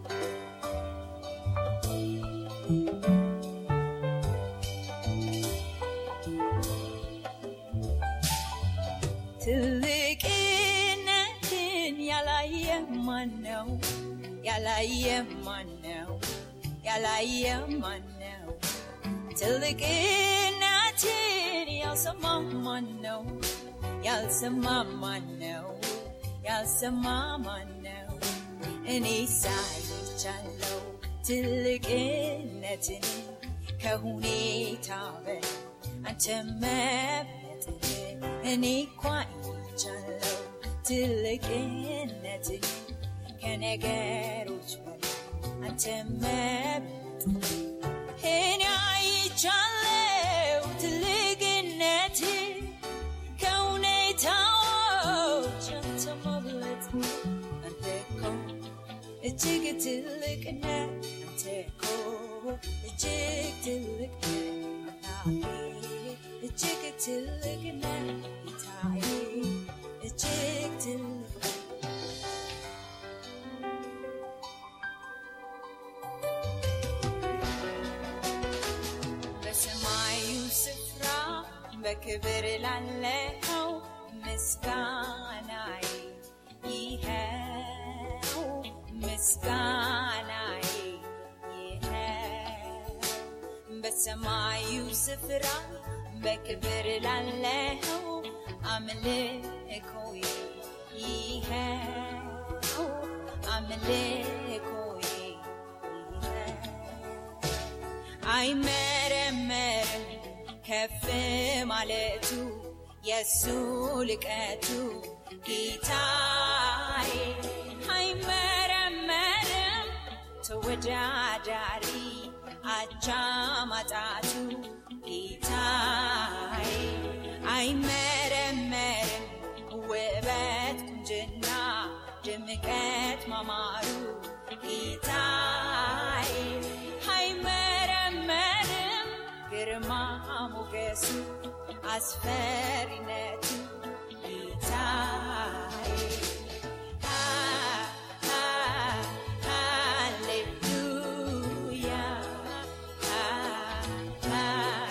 ትልቅነትን ያላየ ማን ነው? ያላየ ማን ነው? ያላየ ማን ነው? ትልቅነትን ያልሰማ ማን ነው? ያልሰማ ማን ነው? ያልሰማ ማን ነው? እኔ ሳይቻለው ትልቅነትን ከሁኔታ በላይ አንተ መብለጥን እኔ እኳ አይቻለው ትልቅነትን ከነገሮች በላይ አንተ መብለጥን እኔ አይቻለው ትልቅነት ከሁኔታዎች አንተ መብለጥ አንተ እኮ እጅግ ትልቅ ነህ አንተ እኮ እጅግ ትልቅ ነህ አምላኬ እጅግ ትልቅ ነህ ጌታዬ እጅግ ትልቅ ነህ በሰማዩ ስፍራ በክብር ላለው ምስጋናዬ ይኸው ምስጋናዬ ይኸው በሰማዩ ስፍራ በክብር ላለው አምልኮዬ ይኸው አምልኮዬ ይኸው አይመረመርም ከፍ ማለቱ የሱ ልቀቱ ጌታዬ አይመረመርም ተወዳዳሪ አቻ ማጣቱ ጌታዬ አይመረመርም ውበት ቁንጅና ድምቀት ማማሩ ጌታዬ አይመረመርም ግርማ ሞገሱ አስፈሪነቱ ጌታዬ አ- አ- ሃሌሉያ አ- አ-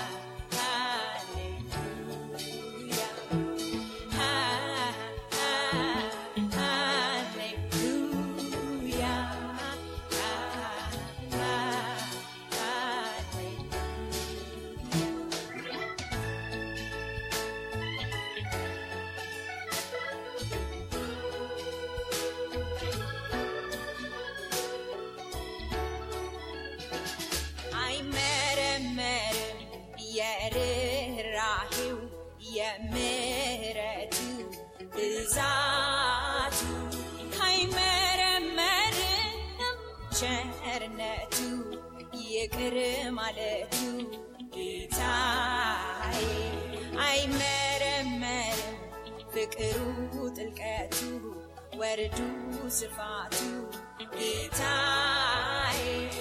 ሃሌሉያ አ- አ- ሃሌሉያ የምሕረቱ ብዛቱ አይመረመርም ቸርነቱ ይቅር ማለቱ ጌታዬ አይመረመርም ፍቅሩ ጥልቀቱ ወርዱ ስፋቱ ጌታዬ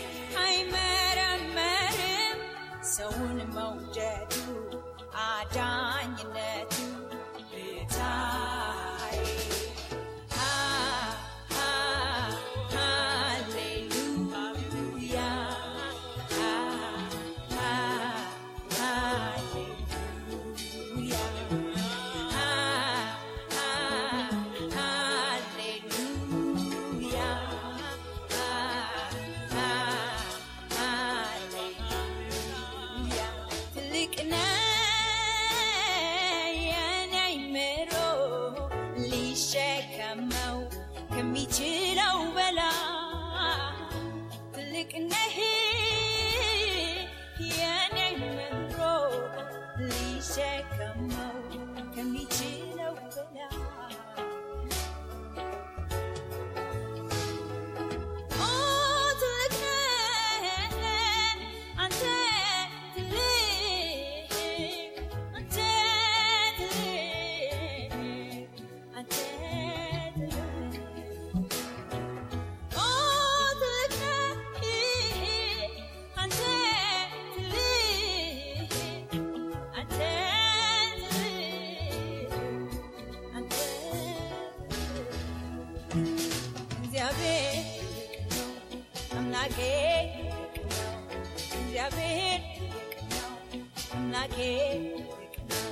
አይመረመርም ሰውን መውደዱ አዳኝነቱ ጌታዬ ሃ- ሃ- ሃሌሉያ ሃ- ሃ- ሃሌሉያ ሃ- ሃ- ሃሌሉያ ሃ- ሃ- ሃሌሉያ ትልቅ ነህ የኔ አእምሮ ሊሸከመው ከሚችለው በላይ ትልቅ ነህ የኔ አእምሮ ሊሸከመው ከሚችለው በላይ ኦ ትልቅ ነህ አንተ ትልቅ አንተ ትልቅ አንተ ትልቅ ኦ ትልቅ ነህ አንተ ትልቅ አንተ ትልቅ አንተ እግዚአብሔር ትልቅ ነው አምላኬ ትልቅ ነው እግዚአብሔር ትልቅ ነው አምላኬ ትልቅ ነው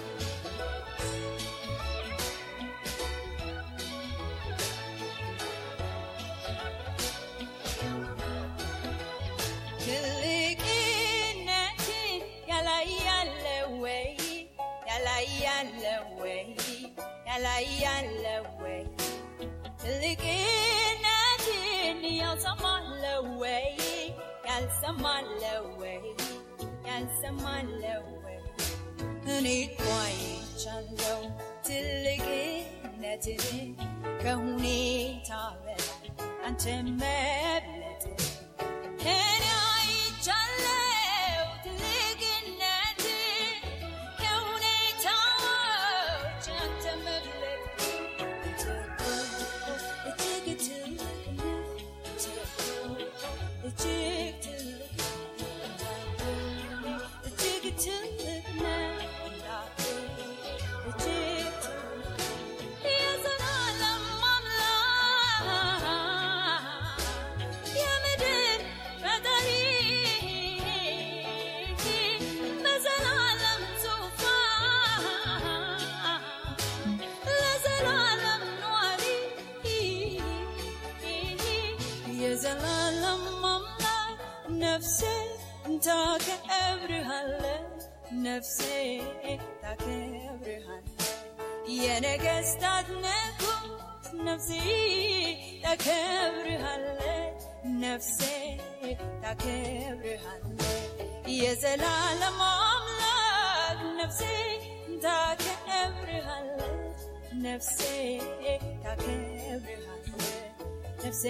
ትልቅነትን ያላያለ ወይ ያላያለ ወይ ያላያለ ወይ ትልቅነትን ያልሰማለ ወይ ያልሰማለ ወይ ያልሰማለ ወይ እኔ እኮ አይቻለሁ ትልቅነትን ከሁኔታ በላይ አንተ መብለጥ እኔ አይቻለሁ ትልቅነትን ከሁኔታዎች አንተ መብለጥ አንተ እኮ እጅግ ትልቅ ነህ አንተ እኮ እጅግ ትልቅ እጅግ ትልቅ ነህ አምላኬ እጅግ ትልቅ የዘላለም አምላክ የምድር ፈጣሪ በዘላለም ዙፋን ለዘላለም ኗሪ የዘላለም አምላክ ነፍሴ ታከብርሃለች ነፍሴ ታከብርሃለች የነገስታት ንጉስ ነፍሴ ታከብርሃለች ነፍሴ ታከብርሃለች የዘላለም አምላክ ነፍሴ ታከብርሃለች ነፍሴ ታከብርሃለች ነፍሴ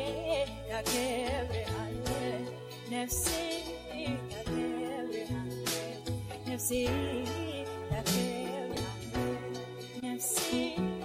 ታከብርሃለች ነፍሴ ታከብርሃለች ነፍሴ ታከብርሃለች ነፍሴ